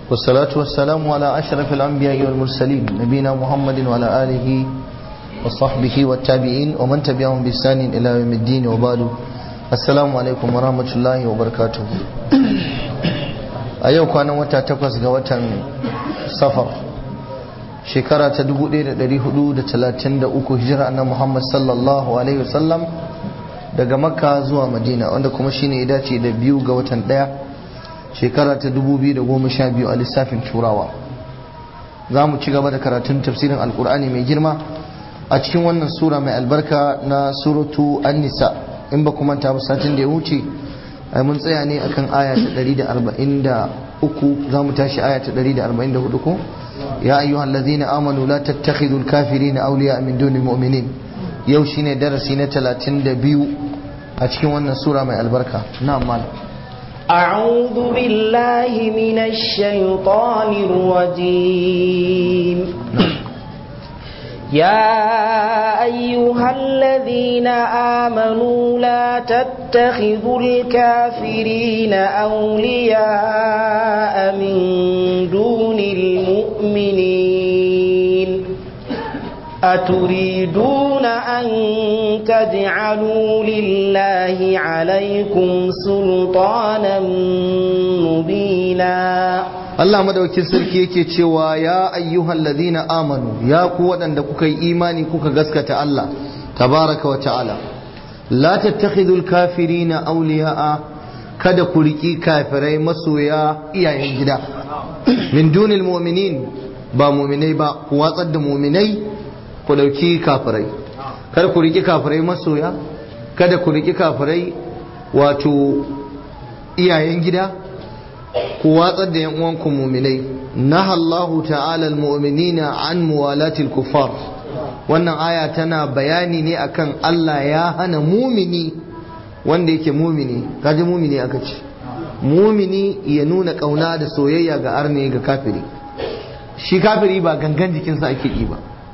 والصلاة والسلام على أشرف الأنبياء والمرسلين نبينا محمد وعلى آله وصحبه والتابعين ومن تبعهم بإحسان إلى يوم الدين وبعد السلام عليكم ورحمة الله وبركاته a yau kwanan wata takwas ga watan safar shekara ta 1433 hijira na Muhammad sallallahu alaihi wasallam daga makka zuwa madina wanda kuma shine ya dace da biyu ga watan daya shekara ta 2012 a lissafin turawa za mu ci gaba da karatun tafsirin alkur'ani mai girma a cikin wannan sura mai albarka na suratu an-nisa in ba kuma ta satin da ya wuce ai mun tsaya ne akan aya ta 143 za mu tashi aya ta 144 ko ya ayyuhal ladhina amanu la tattakhidul kafirina awliya min dunil mu'minin yau shine darasi na 32 a cikin wannan sura mai albarka na'am malam أعوذ بالله من الشيطان الرجيم يا أيها الذين آمنوا لا تتخذوا الكافرين أولياء من دون المؤمنين أتريدون أن تجعلوا لله عليكم سلطانا مبينا Allah madaukin sarki yake cewa ya ayyuhal ladina amanu ya ku waɗanda kuka yi imani kuka gaskata Allah tabaraka wa ta'ala la tattakhidul kafirina awliya'a kada ku riki kafirai masoya iyayen gida min dunil mu'minin ba mu'minai ba ku watsar da mu'minai ku dauki kafirai kada ku riki kafirai masoya kada ku riki kafirai wato iyayen gida ku watsar da yan uwanku muminai naha Allahu ta'ala almu'minina an muwalatil kuffar wannan aya tana bayani ne akan Allah ya hana mumini wanda yake mumini kaji mumini aka ce mumini ya nuna kauna da soyayya ga arne ga kafiri shi kafiri ba gangan jikinsa ake yi ba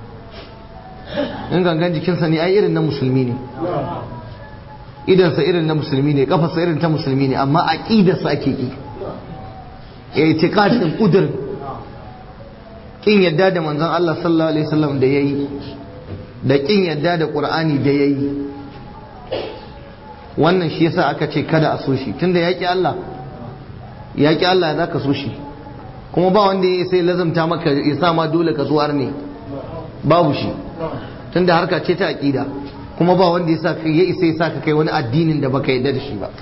in gangan jikinsa ne ai irin na musulmi ne idansa irin na musulmi ne kafarsa irin ta musulmi ne amma aqidarsa ake yi i'tiqadin kudur kin yadda da manzon Allah sallallahu alaihi wasallam da yayi da kin yadda da Qur'ani da yayi wannan shi yasa aka ce kada a so shi tunda yaki Allah yaki Allah ya zaka so shi kuma ba wanda ya sai lazamta maka ya sa ma dole ka so ne babu shi tunda harka ce ta aqida kuma ba wanda ya sa ya isa ya sa ka kai wani addinin da baka yadda da shi ba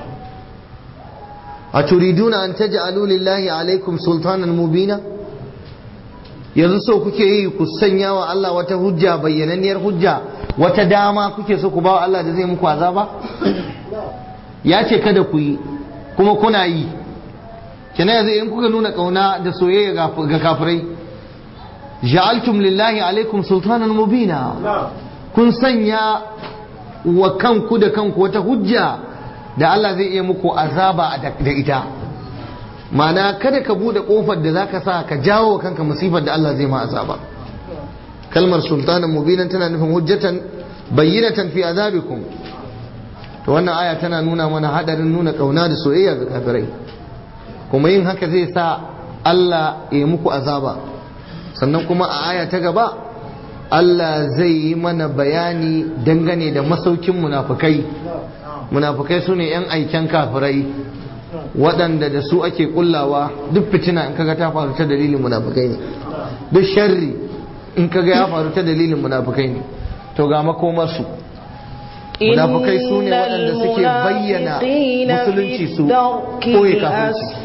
أتريدون أن تجعلوا لله عليكم سلطانا مبينا yanzu so kuke yi ku sanya wa Allah wata hujja bayyananniyar hujja wata dama kuke so ku ba wa Allah da zai muku azaba ya ce kada ku yi kuma kuna yi kina yanzu in kuka nuna kauna da soyayya ga kafirai ja'altum lillahi alaikum sultanan mubina kun sanya wa kanku da kanku wata hujja da Allah zai iya muku azaba da ita mana kada ka bude kofar da zaka sa ka jawo kanka musifar da Allah zai ma azaba kalmar sultanan mubinan tana nufin hujjatan bayyinatan fi azabikum to wannan aya tana nuna mana hadarin nuna kauna da soyayya ga kafirai kuma yin haka zai sa Allah ya muku azaba sannan kuma a aya ta gaba Allah zai yi mana bayani dangane da masaukin munafukai munafukai su ne 'yan aiken kafirai waɗanda da su ake kullawa duk fitina in kaga ta faru ta dalilin munafukai ne duk sharri in kaga ya faru ta dalilin munafukai ne to ga makomarsu munafukai su ne waɗanda suke bayyana musulunci su koyi kafirci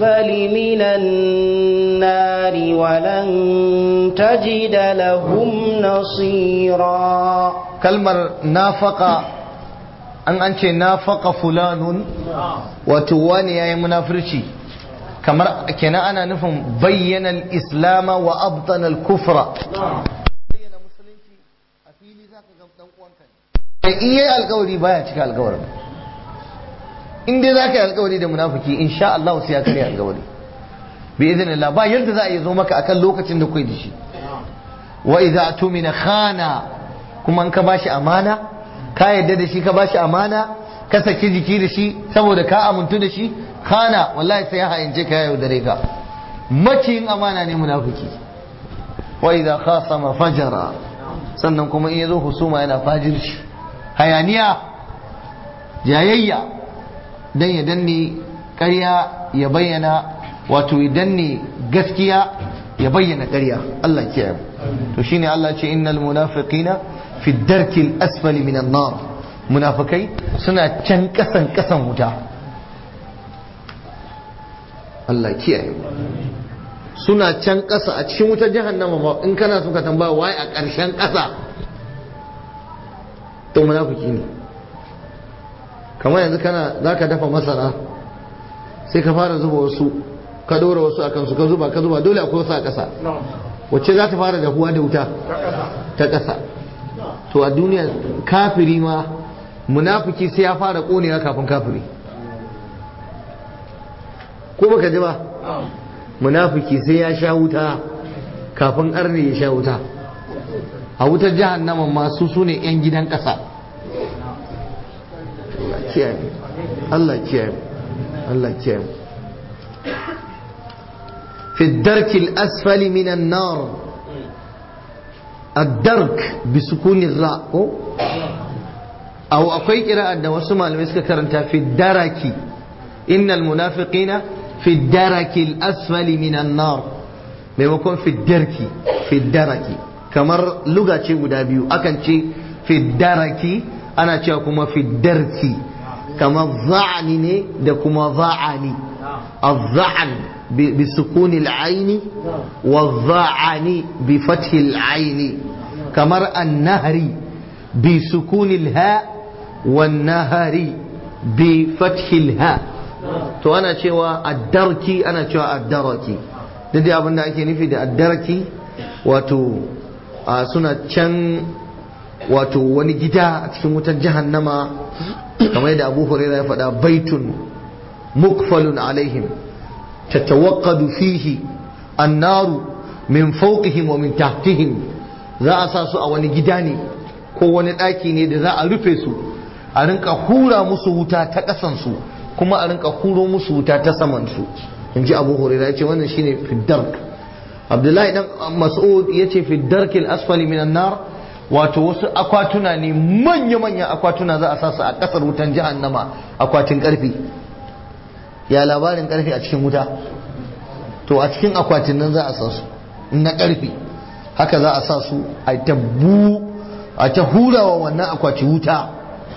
kalmar nafaka an an ce nafaka fulanun wato wani yayi munafirci kamar kenan ana nufin bayyana islama wa abtana al-kufra bayyana musulunci a fili zaka ga dan uwanka ne in yayi alkawari baya cika alkawarin in dai zaka yi alkawari da munafiki insha Allah sai ya karya alkawari bi idhnillah ba yadda za a yi zo maka akan lokacin da kai da shi wa idza tumina khana kuma in ka bashi amana ka yadda da shi ka bashi amana ka saki jiki da shi saboda ka amintu da shi kana wallahi sai ya hayance ka ya yaudare ka maciyin amana ne munafiki wa idza khasama fajara sannan kuma in yazo husuma yana fajirci hayaniya jayayya dan ya danne ƙarya ya bayyana wato ya danne gaskiya ya bayyana ƙarya Allah kiyaye to shine Allah ce innal munafiqina fi darkil asfali minan nar munafikai suna can kasan kasan wuta Allah kiyaye suna can kasa a cikin wutar jahannama ba in kana so ka tambaya wai a ƙarshen kasa to munafiki ne kamar yanzu kana zaka dafa masara sai ka fara zuba wasu ka dora wasu akan su ka zuba ka zuba dole akwai wasu a ƙasa wacce za ta fara dahuwa da wuta ta ƙasa to a duniya kafiri ma munafiki sai ya fara ƙonewa kafin kafiri ko baka ji ba munafiki sai ya sha wuta kafin arne ya sha wuta a wutar jahannama masu su ne 'yan gidan ƙasa Allah kiyaye Allah kiyaye في الدرك الأسفل من النار الدرك بسكون الراء أو أقوي قراءة وسمع المسك كرنتا في الدرك إن المنافقين في الدرك الأسفل من النار ميمكن في الدرك في الدرك kamar luga ce guda biyu akan ce fi daraki ana cewa kuma fi darki kamar za'ani ne da kuma za'ani الظعن بسكون العين والظعن بفتح العين كمر النهر بسكون الهاء والنهر بفتح الهاء to ana cewa addarki ana cewa addaraki da dai abin da ake nufi da addarki wato suna can wato wani gida a cikin wutar jahannama kamar yadda abu huraira ya faɗa baitun mukfalun alaihim tatawaqqadu fihi annaru min fawqihim wa min tahtihim za a sa su a wani gida ne ko wani ɗaki ne da za a rufe su a rinka hura musu wuta ta ƙasan su kuma a rinka huro musu wuta ta saman su in ji abu huraira ya ce wannan shine fiddark abdullahi dan mas'ud ya ce fiddarkil asfali minan nar wato wasu akwatuna ne manya-manya akwatuna za a sa su a ƙasar wutan jahannama akwatin ƙarfi ya labarin ƙarfi a cikin wuta to a cikin akwatin nan za a sa su na ƙarfi haka za a sa su a ta bu a ta hurawa wannan akwati wuta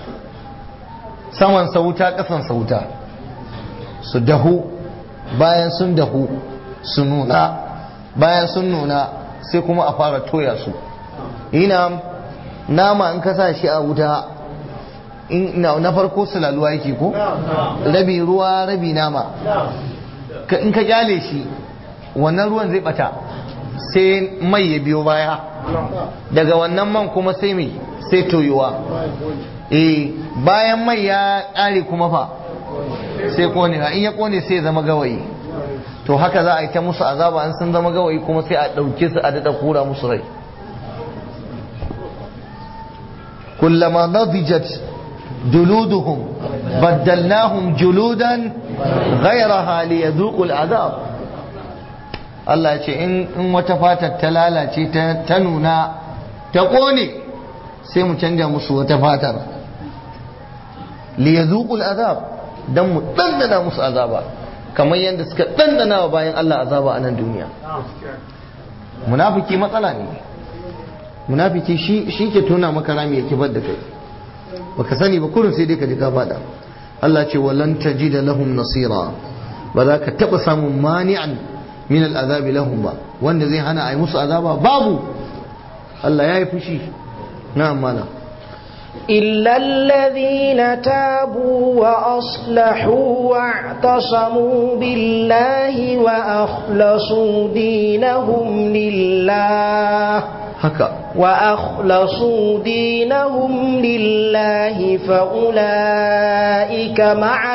saman sa wuta ƙasan sa wuta su dahu bayan sun dahu su nuna bayan sun nuna sai kuma a fara toya su ina nama in ka sa shi a wuta na farko sulaluwa yake ko rabi ruwa rabi nama in ka kyale shi wannan ruwan zai bata sai mai ya biyo baya daga wannan man kuma sai mai sai toyuwa eh bayan mai ya ƙare kuma fa sai konewa in ya kone sai zama gawayi to haka za a yi ta musu azaba an sun zama gawayi kuma sai a ɗauke su a daɗa kura musu rai kullama nadijat juluduhum baddalnahum juludan ghayraha liyadhuqul azab Allah ce in wata fatar ta lalace ta nuna ta kone sai mu canja musu wata fatar liyadhuqul azab dan mu dandana musu azaba kamar yadda suka dandana wa bayan Allah azaba a nan duniya munafiki matsala ne munafiki shi shi ke tona maka rami ya kibar da kai baka sani ba kurin sai dai ka ji ka fada Allah ce walan tajida lahum nasira ba za ka taba samun mani'an min al'azabi lahum ba wanda zai hana a yi musu azaba babu Allah ya yi fushi na'am mana إلا الذين تابوا وأصلحوا واعتصموا بالله وأخلصوا دينهم لله haka وأخلصوا دينهم لله فأولئك مع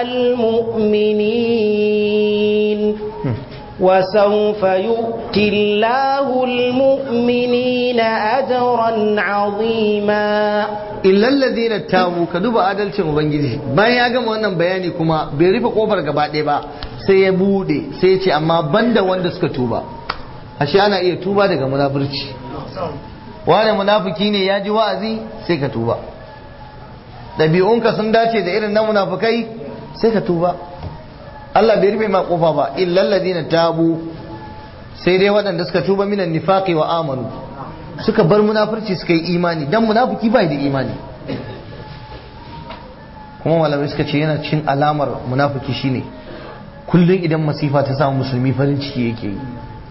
المؤمنين وسوف يؤتي الله المؤمنين أجرا عظيما illal ladina tabu ka duba adalcin ubangiji bayan ya gama wannan bayani kuma bai rufe kofar gaba ɗaya ba sai ya bude sai ya ce amma banda wanda suka tuba ashe ana iya tuba daga munafurci wane munafiki ne ya ji wa'azi sai ka tuba ɗabi'unka sun dace da irin na munafukai sai ka tuba Allah bai rufe ma kofa ba illal ladina tabu sai dai waɗanda suka tuba minan nifaqi wa amanu suka bar munafurci suka yi imani dan munafiki bai da imani kuma malamai suka ce yana cin alamar munafiki shine kullum idan masifa ta samu musulmi farin ciki yake yi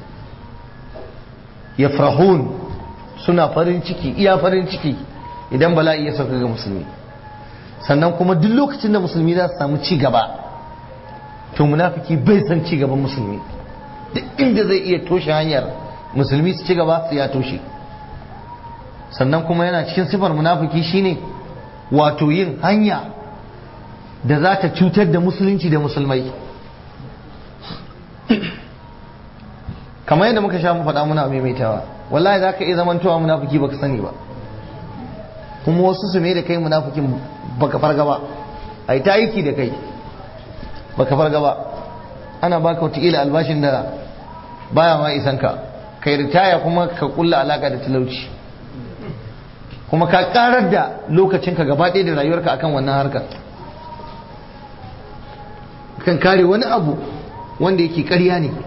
yafrahun suna farin ciki iya farin ciki idan bala'i ya sauka ga musulmi sannan kuma duk lokacin da musulmi za su samu ci gaba to munafiki bai san ci gaban musulmi duk inda zai iya toshe hanyar musulmi su ci gaba su ya toshe sannan kuma yana cikin sifar munafiki shine wato yin hanya da za ta cutar da musulunci da musulmai kamar yadda muka sha mu faɗa muna maimaitawa wallahi za ka iya zamantowa munafiki baka sani ba kuma wasu su mai da kai munafikin baka farga ba a yi ta aiki da kai baka farga ba ana baka wataƙila albashin da baya ma isan ka kai ritaya kuma ka kulla alaka da talauci kuma ka karar da lokacinka gaba ɗaya da rayuwarka akan wannan harkar kan kare wani abu wanda yake ƙarya ne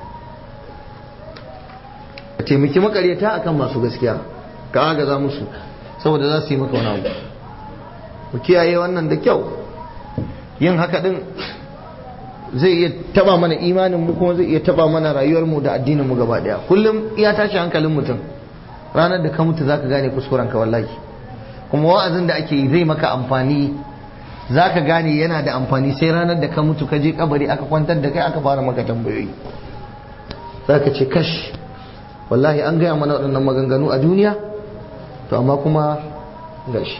ka taimaki makaryata akan masu gaskiya ka agaza musu saboda za su yi maka wani abu mu kiyaye wannan da kyau yin haka din zai iya taba mana imanin mu kuma zai iya taba mana rayuwar mu da addinin mu gaba daya kullum iya tashi hankalin mutum ranar da ka mutu zaka gane kuskuren ka wallahi kuma wa'azin da ake yi zai maka amfani zaka gane yana da amfani sai ranar da ka mutu ka je kabari aka kwantar da kai aka fara maka tambayoyi zaka ce kash wallahi an gaya mana waɗannan maganganu a duniya to amma kuma gashi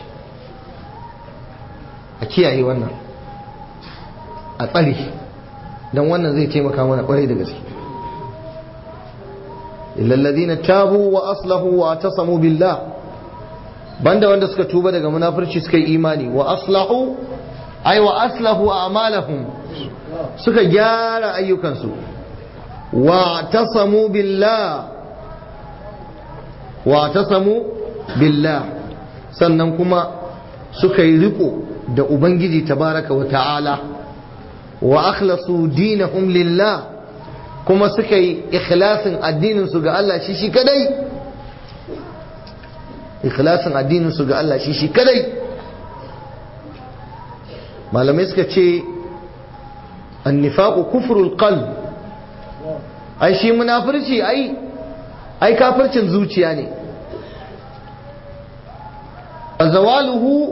a kiyaye wannan a tsare don wannan zai taimaka mana kwarai da gaske illalladina tabu wa aslahu wa tasamu billah banda wanda suka tuba daga munafurci suka yi imani wa aslahu ay wa aslahu a'malahum suka gyara ayyukansu wa tasamu billah wa tasamu billah sannan kuma suka yi riko da ubangiji tabaraka wa ta'ala wa akhlasu dinahum lillah kuma suka yi ikhlasin addinin su ga Allah shi shi kadai ikhlasin addinin su ga Allah shi shi kadai malamai suka ce annifaqu kufrul qalb ai shi munafirci ai ai kafircin zuciya ne zawaluhu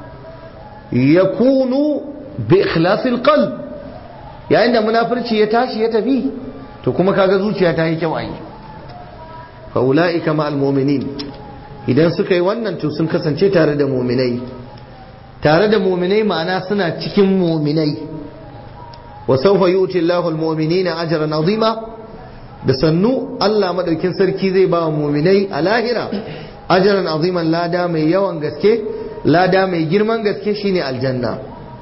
yakunu bi ikhlasil qalb yayin da munafirci ya tashi ya tafi to kuma kaga zuciya ta yi kyau ai fa ulaika ma'al mu'minin idan suka yi wannan to sun kasance tare da mu'minai tare da mu'minai ma'ana suna cikin mu'minai wa sawfa yu'ti Allahu al-mu'minina ajran 'azima da sannu Allah madaukin sarki zai ba wa mu'minai a lahira ajran 'aziman lada mai yawan gaske lada mai girman gaske shine aljanna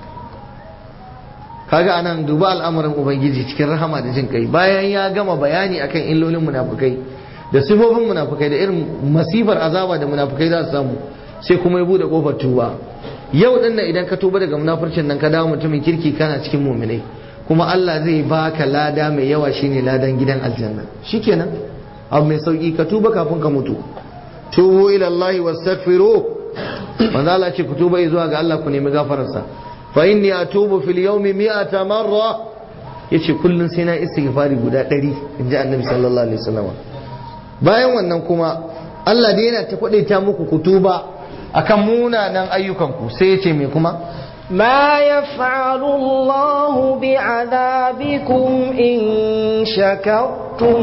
kaga anan duba al'amuran ubangiji cikin rahama da jin kai bayan ya gama bayani akan illolin munafukai da sifofin munafukai da irin masifar azaba da munafukai za su samu sai kuma ya bude kofar tuba yau din nan idan ka tuba daga munafurcin nan ka dawo mutumin kirki kana cikin muminai kuma Allah zai baka lada mai yawa shine ladan gidan aljanna shikenan abu mai sauki ka tuba kafin ka mutu tubu ila Allah wastaghfiru manzo Allah ce ku tuba zuwa ga Allah ku nemi gafararsa fa inni atubu fil yawmi mi'ata marra yace kullun sai na istighfari guda 100 inji annabi sallallahu alaihi wasallam bayan wannan kuma Allah dai yana ta kwadaita muku ku tuba akan munanan ayyukanku sai yace me kuma ما يفعل الله بعذابكم إن شكرتم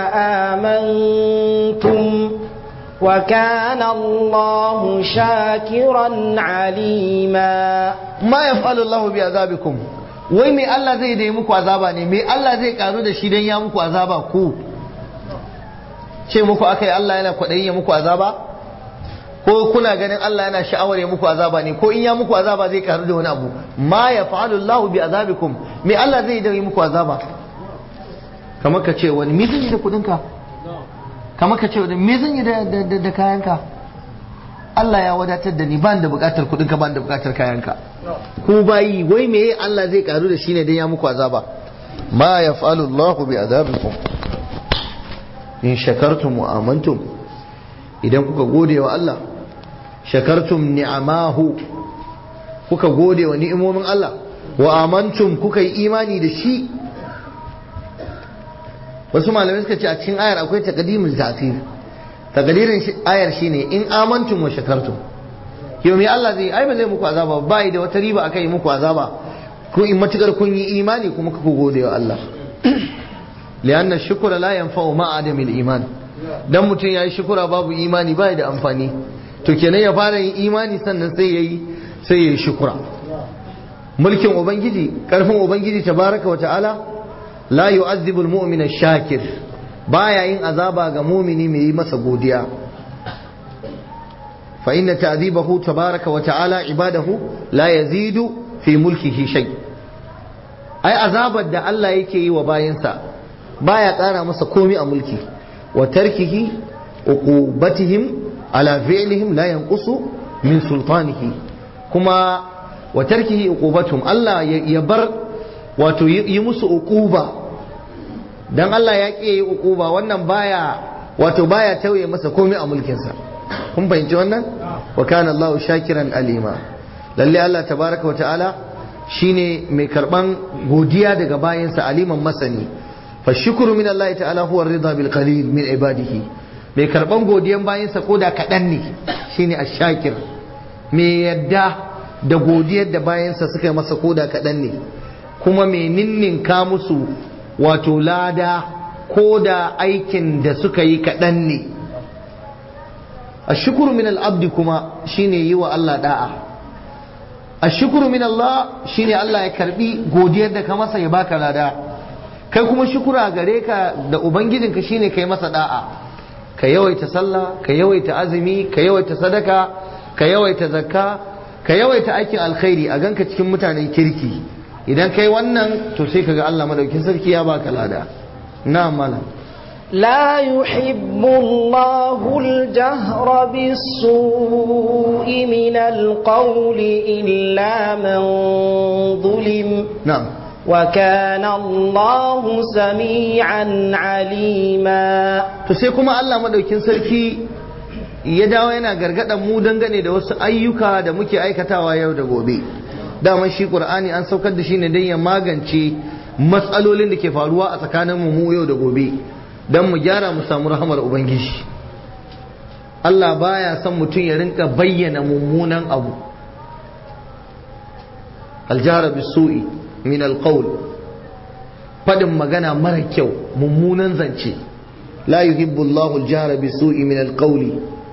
وآمنتم وكان الله شاكرا عليما ma yaf'alu Allah bi azabikum wai me Allah zai dai muku azaba ne me Allah zai karu da shi dan ya muku azaba ku ce muku akai Allah yana kwaɗayin ya muku azaba ko kuna ganin Allah yana sha'awar ya muku azaba ne ko in ya muku azaba zai karu da wani abu ma ya fa'alu Allah bi azabikum me Allah zai yi muku azaba kamar ka ce wani me zan yi da kudinka kamar ka ce wani me zan yi da da kayanka Allah ya wadatar da ni ban da bukatar kudinka ban da bukatar kayanka ku bayi wai me Allah zai karu da shi ne dan ya muku azaba ma ya fa'alu Allah bi azabikum in shakartum wa amantum idan kuka gode wa Allah shakartum ni'amahu kuka gode wa ni'imomin Allah wa amantum kuka yi imani da shi wasu malamai suka ce a cikin ayar akwai taqdimul ta'sir taqdirin ayar shine in amantum wa shakartum yau me Allah zai ai ba zai muku azaba ba da wata riba akai muku azaba ko in matukar kun yi imani kuma kuka gode wa Allah lianna shukra la yanfa'u ma adamil iman dan mutum yayi shukura babu imani bai da amfani to kenan ya fara yin imani sannan sai yayi sai yayi shukura mulkin ubangiji karfin ubangiji tabaraka wa ta'ala la yu'azzibu al-mu'min ash-shakir baya yin azaba ga mumini mai yi masa godiya fa inna ta'dhibahu tabaraka wa ta'ala ibadahu la yazidu fi mulkihi shay ai azabar da Allah yake yi wa bayinsa baya ƙara masa komai a mulki wa tarkihi uqubatihim ala fi'lihim la yanqusu min sultanihi kuma wa tarkihi uqubatuhum Allah ya bar wato yi musu uquba dan Allah ya ƙi yi uquba wannan baya wato baya tauye masa komai a mulkinsa kun fahimci wannan wa kana Allah shakiran alima lalle Allah tabaraka wa ta'ala shine mai karban godiya daga bayansa aliman masani fa shukru min Allah ta'ala huwa ridha bil qalil min ibadihi mai karban godiyan bayansa koda kadan ne shine ash-shakir mai yadda da godiyar da bayansa suka yi masa koda kadan ne kuma mai ninninka musu wato lada koda aikin da suka yi kadan ne ashukuru min al-abdi kuma shine yi wa Allah da'a ashukuru min Allah shine Allah ya karbi godiyar da ka masa ya baka lada kai kuma shukura gare ka da ubangijinka shine kai masa da'a ka yawaita sallah ka yawaita azumi ka yawaita sadaka ka yawaita zakka ka yawaita aikin alkhairi a ganka cikin mutanen kirki idan kai wannan to sai kaga Allah madaukin sarki ya baka lada na malam لا يحب الله الجهر بالسوء من القول إلا من ظلم نعم وكان الله سميعا عليما to sai kuma Allah madaukin sarki ya dawo yana gargadan mu dangane da wasu ayyuka da muke aikatawa yau da gobe daman shi qur'ani an saukar da shi ne don ya magance matsalolin da ke faruwa a tsakanin mu yau da gobe don mu gyara mu samu rahamar ubangiji Allah baya son mutum ya rinka bayyana mummunan abu aljara bisu'i min alqawl fadin magana mara kyau mummunan zance la yuhibbu Allahu aljara bisu'i min alqawli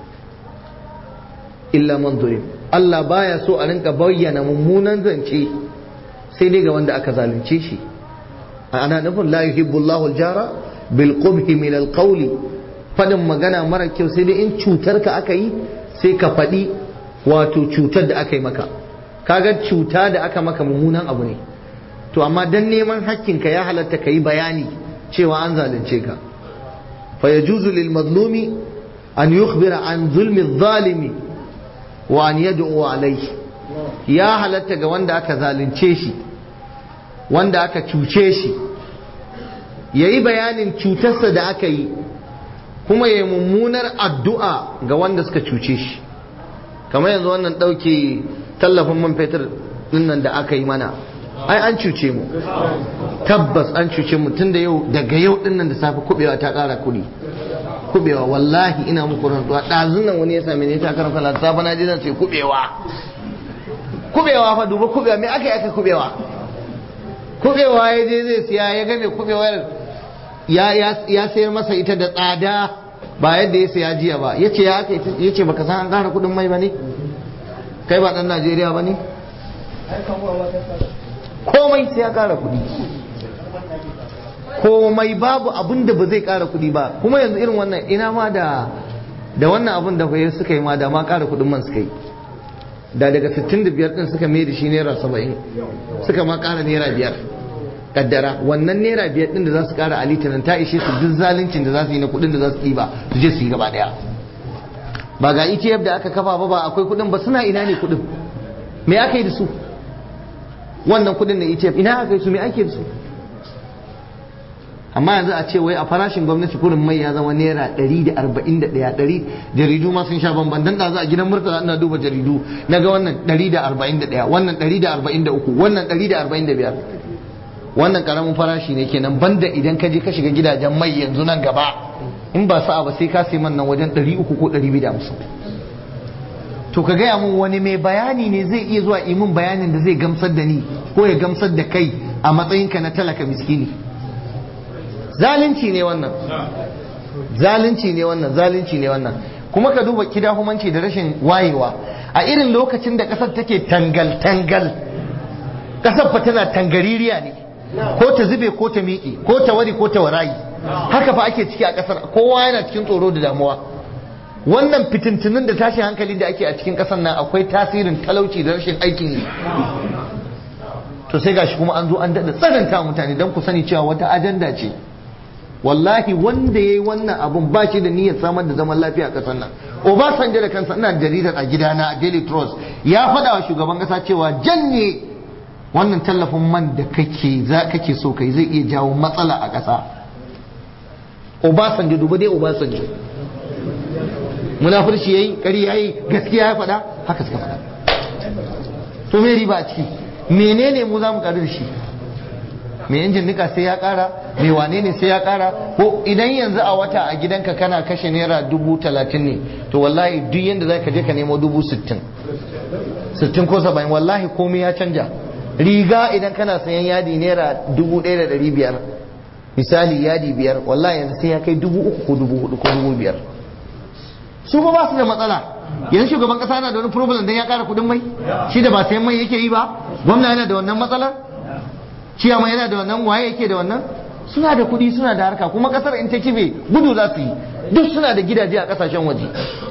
illa man zulim Allah baya so a rinka bayyana mummunan zance sai dai ga wanda aka zalunce shi ana nufin la yuhibbu Allahu aljara bil qubhi min alqawli fadin magana mara kyau sai dai in cutar ka aka yi sai ka faɗi wato cutar da aka yi maka kaga cuta da aka maka mummunan abu ne to amma dan neman hakkinka ya halatta ka yi bayani cewa an zalunce ka fa yajuzu lil mazlumi an yukhbira an zulmi zalimi wa an yad'u alayhi ya halatta ga wanda aka zalunce shi wanda aka cuce shi yayi bayanin cutarsa da aka yi kuma yayi mummunar addu'a ga wanda suka cuce shi kamar yanzu wannan ɗauke tallafin man fetur dinnan da aka yi mana ai an cuce mu tabbas an cuce mu tun da yau daga yau dinnan da safe kubewa ta ƙara kuɗi kubewa wallahi ina muku rantsuwa ɗazun nan wani ya same ni ta karanta la safe na ji zan ce kubewa kubewa fa duba kubewa me aka yi aka kubewa kubewa ya je zai siya ya ga mai kubewar ya sayar masa ita da tsada ba yadda ya saya jiya ba yace ya aka yace baka san an ƙara kuɗin mai ba ne kai ba ɗan Najeriya ba ne komai sai ya ƙara kuɗi komai babu abin da ba zai ƙara kuɗi ba kuma yanzu irin wannan ina ma da da wannan abun da kwaye suka yi ma da ma ƙara kuɗin man suka yi da daga 65 din suka mai da shi naira 70 suka ma ƙara naira biyar kaddara wannan naira biyar din da za su ƙara a litinin ta ishe su duk zaluncin da za su yi na kuɗin da za su ɗiba su je su yi gaba ɗaya ba ga ETF da aka kafa ba ba akwai kuɗin ba suna ina ne kuɗin me aka yi da su wannan kuɗin na ETF ina aka yi su me ake da su amma yanzu a ce wai a farashin gwamnati kurin mai ya zama naira 141 ɗari jaridu ma sun sha bamban dan da za a gidan murtala ina duba jaridu na ga wannan 141 wannan 143 wannan 145 wannan karamin farashi ne kenan banda idan ka je ka shiga gidajen mai yanzu nan gaba in ba sa'a ba sai ka sai man nan wajen 300 ko 250 to ka gaya mun wani mai bayani ne zai iya zuwa imin bayanin da zai gamsar da ni ko ya gamsar da kai a matsayinka na talaka miskini zalunci ne wannan zalunci ne wannan zalunci ne wannan kuma ka duba kidahumanci da rashin wayewa a irin lokacin da kasar take tangal tangal kasar fa tana tangaririya ne ko ta zube ko ta miƙe ko ta wari ko ta warayi haka fa ake ciki a kasar kowa yana cikin tsoro da damuwa wannan fitintunin da tashin hankali da ake a cikin kasar nan akwai tasirin talauci da rashin aikin yi to sai gashi kuma an zo an daɗa tsananta mutane don ku sani cewa wata ajanda ce wallahi wanda ya yi wannan abun ba shi da niyyar samar da zaman lafiya a ƙasar nan obasanjo da kansa ina jaridar a gidana a daily trust ya faɗa wa shugaban ƙasa cewa janye wannan tallafin man da kake za kake so kai zai iya jawo matsala a ƙasa obasanjo duba dai obasanjo munafurci yayi ƙari yayi gaskiya ya faɗa haka suka faɗa to me riba a ciki menene mu za mu ƙaru da shi mai injin nika sai ya kara mai wane ne sai ya kara ko idan yanzu a wata a gidanka kana kashe naira dubu talatin ne to wallahi duk yadda za ka je ka nemo dubu sittin sittin ko saba'in wallahi komai ya canja riga idan kana sayan yadi naira dubu ɗaya da ɗari biyar misali yadi biyar wallahi yanzu sai ya kai dubu uku ko dubu hudu ko dubu biyar su ba ba su da matsala yanzu shugaban kasa yana da wani problem dan ya kara kudin mai shi da ba sayan mai yake yi ba gwamna yana da wannan matsalar ciyama yana da wannan waye yake da wannan suna da kuɗi suna da harka kuma kasar in ta kibe gudu za su yi duk suna da gidaje a kasashen waje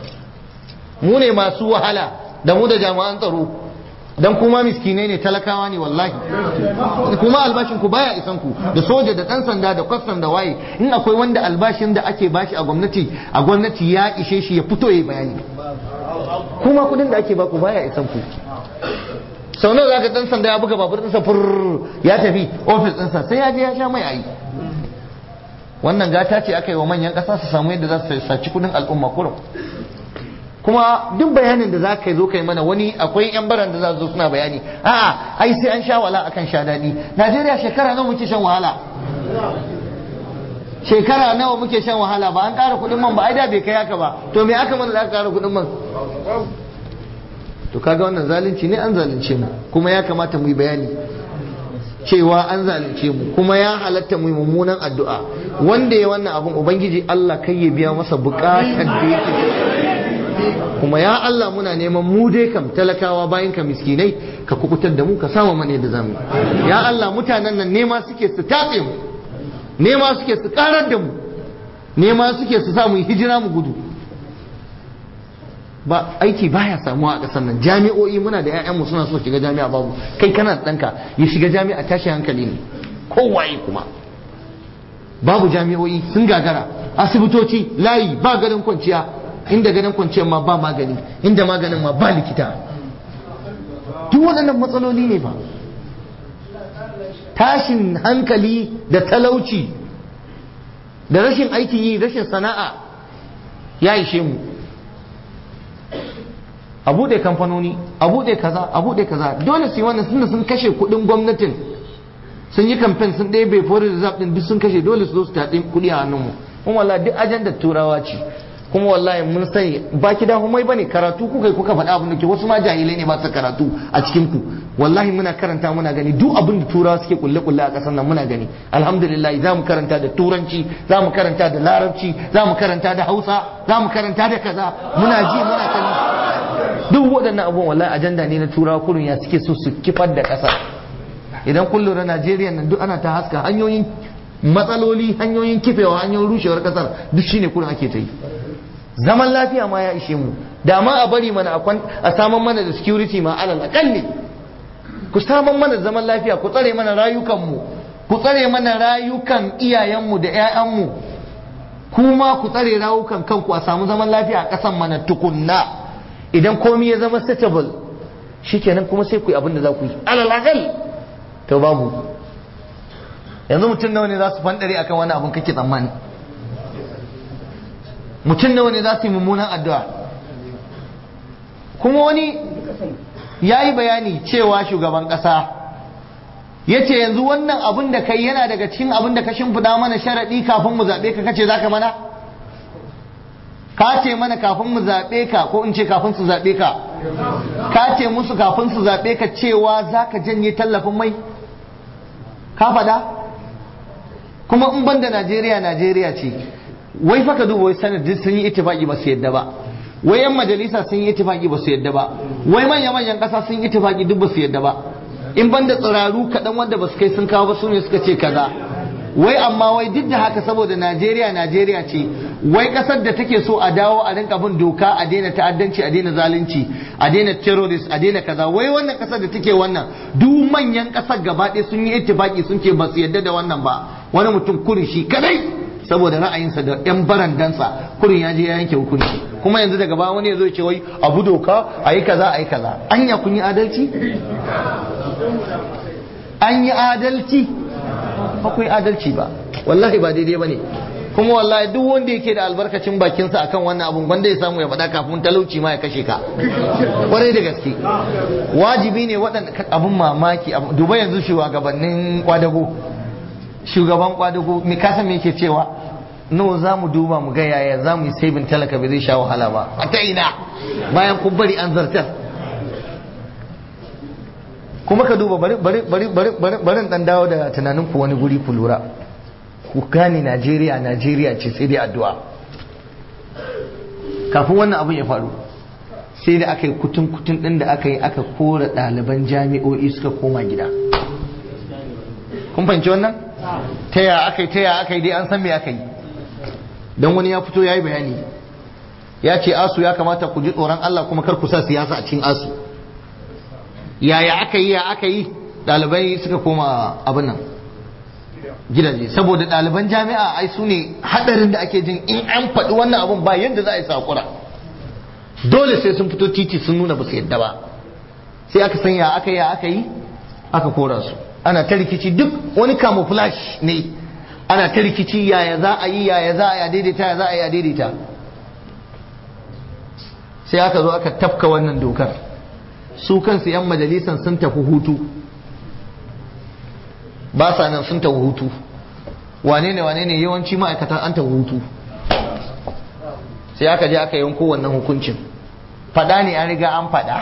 mu ne masu wahala da mu da jami'an tsaro dan kuma miskinai ne talakawa ne wallahi kuma albashin ku baya isan ku da soja da dan sanda da kwastam da waye in akwai wanda albashin da ake bashi a gwamnati a gwamnati ya ishe shi ya fito yayi bayani kuma kudin da ake baku baya isan ku sau nawa zaka dan sanda ya buga babur ɗinsa fur ya tafi ofis ɗinsa sai ya je ya sha mai ayi wannan gata ce aka yi wa manyan ƙasa su samu yadda za su saci kudin al'umma kurum kuma duk bayanin da za ka zo kai mana wani akwai yan baran da za su zo suna bayani a'a ai sai an sha wala akan sha daɗi najeriya shekara nawa muke shan wahala shekara nawa muke shan wahala ba an ƙara kuɗin man ba ai da bai kai haka ba to me aka mana da aka ƙara kuɗin man to kaga wannan zalunci ne an zalunce mu kuma ya kamata mu yi bayani cewa an zalunce mu kuma ya halatta mu yi mummunan addu'a wanda ya wannan abun ubangiji Allah kai ya biya masa bukatar da yake kuma ya Allah muna neman mu dai kam talakawa bayan ka miskinai ka kukutar da mu ka samu mana da zamu ya Allah mutanen nan nema suke su tatse mu nema suke su karar da mu nema suke su sa mu hijira mu gudu ba aiki baya samuwa a ƙasar nan jami'o'i muna da 'ya'yanmu suna so shiga jami'a babu kai kana da ɗanka ya shiga jami'a tashi hankali ne kowaye kuma babu jami'o'i sun gagara asibitoci layi ba ganin kwanciya inda ganin kwanciyar ma ba magani inda maganin ma ba likita duk waɗannan matsaloli ne ba tashin hankali da talauci da rashin aikin yi rashin sana'a ya ishe mu a buɗe kamfanoni a buɗe kaza a buɗe kaza dole su yi wannan sun sun kashe kuɗin gwamnatin sun yi kamfen sun ɗaya bai fori da ɗin duk sun kashe dole su zo su taɗi kuɗi a hannunmu kuma wallahi duk ajandar turawa ce kuma wallahi mun sani ba ki da humai bane karatu kuka kuka faɗa abin da ke wasu ma jahilai ne ba su karatu a cikin ku wallahi muna karanta muna gani duk abin da turawa suke kulle kulle a ƙasar nan muna gani alhamdulillah za mu karanta da turanci za mu karanta da larabci za mu karanta da hausa za mu karanta da kaza muna ji muna kani duk waɗannan abubuwan wallahi ajanda ne na turawa kurin ya suke so su kifar da ƙasa idan kun lura Najeriya nan duk ana ta haska hanyoyin matsaloli hanyoyin kifewa hanyoyin rushewar ƙasar duk shine kurin ake ta yi zaman lafiya ma ya ishe mu da ma a bari mana a saman mana da security ma alal akalli ku saman mana zaman lafiya ku tsare mana rayukanmu ku tsare mana rayukan iyayenmu da 'ya'yanmu kuma ku tsare rayukan kanku a samu zaman lafiya a ƙasan mana tukunna idan komai ya zama settled shikenan kuma sai ku yi abin da za ku yi alal akal to babu yanzu mutum nawa ne za su fandare akan wani abin kake tsammani mutum nawa ne za su yi mummunan addu'a kuma wani ya yi bayani cewa shugaban ƙasa ya ce yanzu wannan abin da kai yana daga cikin abin da ka shimfiɗa mana sharaɗi kafin mu zaɓe ka kace za ka mana ka ce mana kafin mu zaɓe ka ko in ce kafin su zaɓe ka ka ce musu kafin su zaɓe ka cewa za ka janye tallafin mai ka faɗa kuma in banda najeriya najeriya ce wai fa ka duba wai sanadin sun yi ittifaki ba su yadda ba wai yan majalisa sun yi ittifaki ba su yadda ba wai manya manyan kasa sun yi ittifaki duk ba su yadda ba in banda tsiraru kaɗan wanda ba su kai sun kawo ba su ne suka ce kaza wai amma wai duk da haka saboda Najeriya Najeriya ce wai kasar da take so a dawo a rinka bin doka a daina ta'addanci a daina zalunci a daina terrorist a daina kaza wai wannan kasar da take wannan duk manyan kasar gaba ɗaya sun yi ittifaki sun ce ba su yadda da wannan ba wani mutum kurin shi kadai saboda ra'ayinsa da yan barandansa kurin ya je ya yanke hukunci kuma yanzu daga ba wani ya zo ce wai abu doka a yi kaza a yi kaza anya kun yi adalci an yi adalci ba ku yi adalci ba wallahi ba daidai ba ne kuma wallahi duk wanda yake da albarkacin bakinsa akan wannan abun wanda ya samu ya faɗa kafin talauci ma ya kashe ka kwarai da gaske wajibi ne waɗanda abun mamaki duba yanzu shugabannin kwadago shugaban kwadago me kasa me yake cewa no za mu duba mu ga yaya za mu yi sabin talaka bai zai sha wahala ba a ta ina bayan kun bari an zartar kuma ka duba bari bari bari bari bari bari dan dawo da tunanin ku wani guri ku lura ku gane Najeriya Najeriya ce sai dai addu'a kafin wannan abin ya faru sai da aka yi kutun kutun din da aka yi aka kora ɗaliban jami'o'i suka koma gida kun fahimci wannan ta ya aka yi ta ya aka yi dai an san me aka yi don wani ya fito ya yi bayani ya ce asu ya kamata ku ji tsoron Allah kuma kar ku sa siyasa a cikin asu yaya aka yi ya aka yi ɗalibai suka koma abin nan gidaje saboda ɗaliban jami'a ai su ne haɗarin da ake jin in an faɗi wannan abin ba yadda za a yi sakura dole sai sun fito titi sun nuna ba su yadda ba sai aka san ya aka yi ya aka yi aka kora su ana ta rikici duk wani camouflage ne ana ta rikici yaya za a yi yaya za a yi daidaita ya za a yi daidaita sai aka zo aka tafka wannan dokar su kansu 'yan majalisan sun tafi hutu ba sa nan sun tafi hutu wane ne wane ne yawanci ma'aikatan an tafi hutu sai aka je aka yanko wannan hukuncin fada ne an riga an fada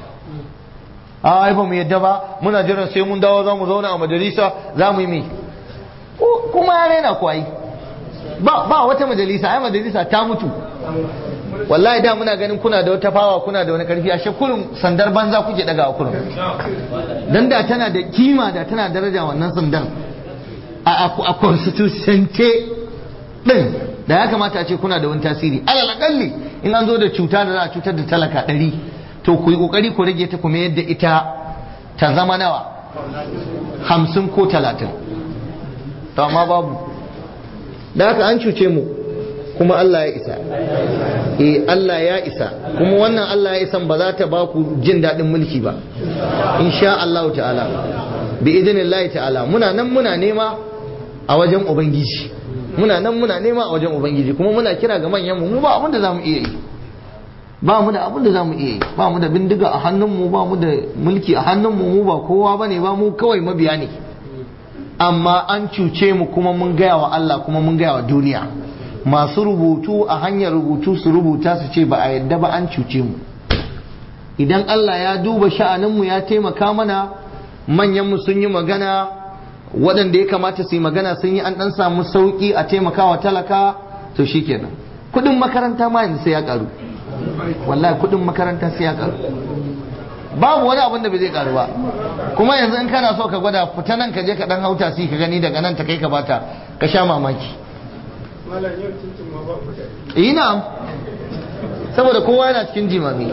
a ai ba mu yadda ba muna jiran sai mun dawo za mu zauna a majalisa za mu yi mai kuma ya raina kwai ba ba wata majalisa ai majalisa ta mutu wallahi da muna ganin kuna da wata fawa kuna da wani karfi ashe kurin sandar banza kuke daga a kurin dan da tana da kima da tana daraja wannan sandar a a constitution din da ya kamata a ce kuna da wani tasiri alal akalli in an zo da cuta da za a cutar da talaka ɗari to ku yi kokari ku rage ta kuma yadda ita ta zama nawa hamsin ko talatin to amma babu da haka an cuce mu kuma Allah ya isa eh Allah ya isa kuma wannan Allah ya isan ba za ta ba ku jin daɗin mulki ba insha Allah ta'ala bi idinillahi ta'ala muna nan muna nema a wajen ubangiji muna nan muna nema a wajen ubangiji kuma muna kira ga manyan mu mu ba abin da zamu iya yi ba mu da abin da zamu iya yi ba mu da bindiga a hannun mu ba mu da mulki a hannun mu mu ba kowa bane ba mu kawai mabiya ne amma an cuce mu kuma mun gaya wa Allah kuma mun gaya wa duniya masu rubutu a hanyar rubutu su rubuta su ce ba a yadda ba an cuce mu idan Allah ya duba sha'aninmu ya taimaka mana manyanmu sun yi magana waɗanda ya kamata su yi magana sun yi an ɗan samu sauƙi a taimakawa talaka to shikenan kuɗin makaranta ma yanzu sai ya ƙaru wallahi kuɗin makaranta sai ya ƙaru babu wani abin da bai zai ƙaru ba kuma yanzu in kana so ka gwada fita nan ka je ka ɗan hauta si ka gani daga nan ta kai ka bata ka sha mamaki ina saboda kowa yana cikin jimami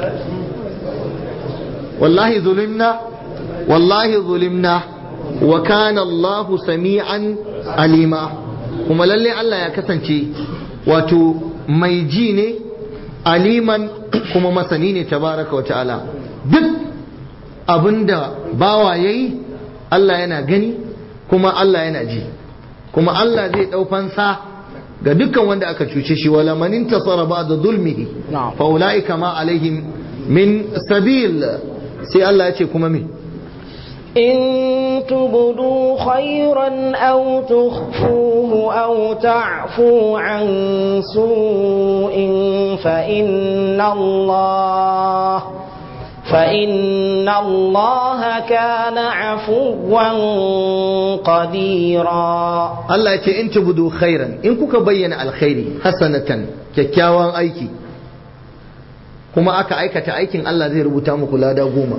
wallahi zulimna wallahi zulimna wa kana Allah sami'an alima kuma lalle Allah ya kasance wato mai ji ne aliman kuma masani ne tabaraka wa ta'ala duk abinda bawa yayi Allah yana gani kuma Allah yana ji kuma Allah zai ɗau fansa ga dukkan wanda aka cuce shi wala man intasara ba'da zulmihi fa ulaika ma alaihim min sabil sai Allah ya ce kuma me إن تبدوا خيرا أو تخفوه أو تعفوا عن سوء فإن الله فإن الله كان عفوا قديرا Allah ya ce in tubudu khairan in kuka bayyana alkhairi hasanatan kyakkyawan aiki kuma aka aikata aikin Allah zai rubuta muku lada goma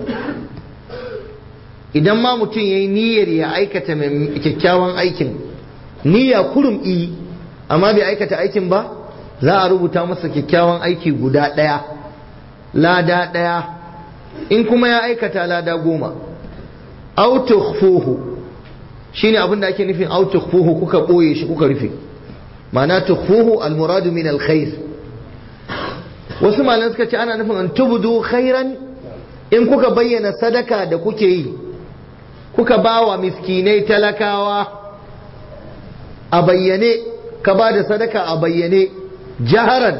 idan ma mutum ya yi niyyar ya aikata mai kyakkyawan aikin niyya kurum i amma bai aikata aikin ba za a rubuta masa kyakkyawan aiki guda ɗaya lada ɗaya in kuma ya aikata lada goma au tukhfuhu shine abin da ake nufin au tukhfuhu kuka ɓoye shi kuka rufe ma'ana tukhfuhu almuradu min alkhair wasu malan suka ce ana nufin an tubudu khairan in kuka bayyana sadaka da kuke yi kuka ba wa miskinai talakawa a bayyane ka ba da sadaka a bayyane jaharan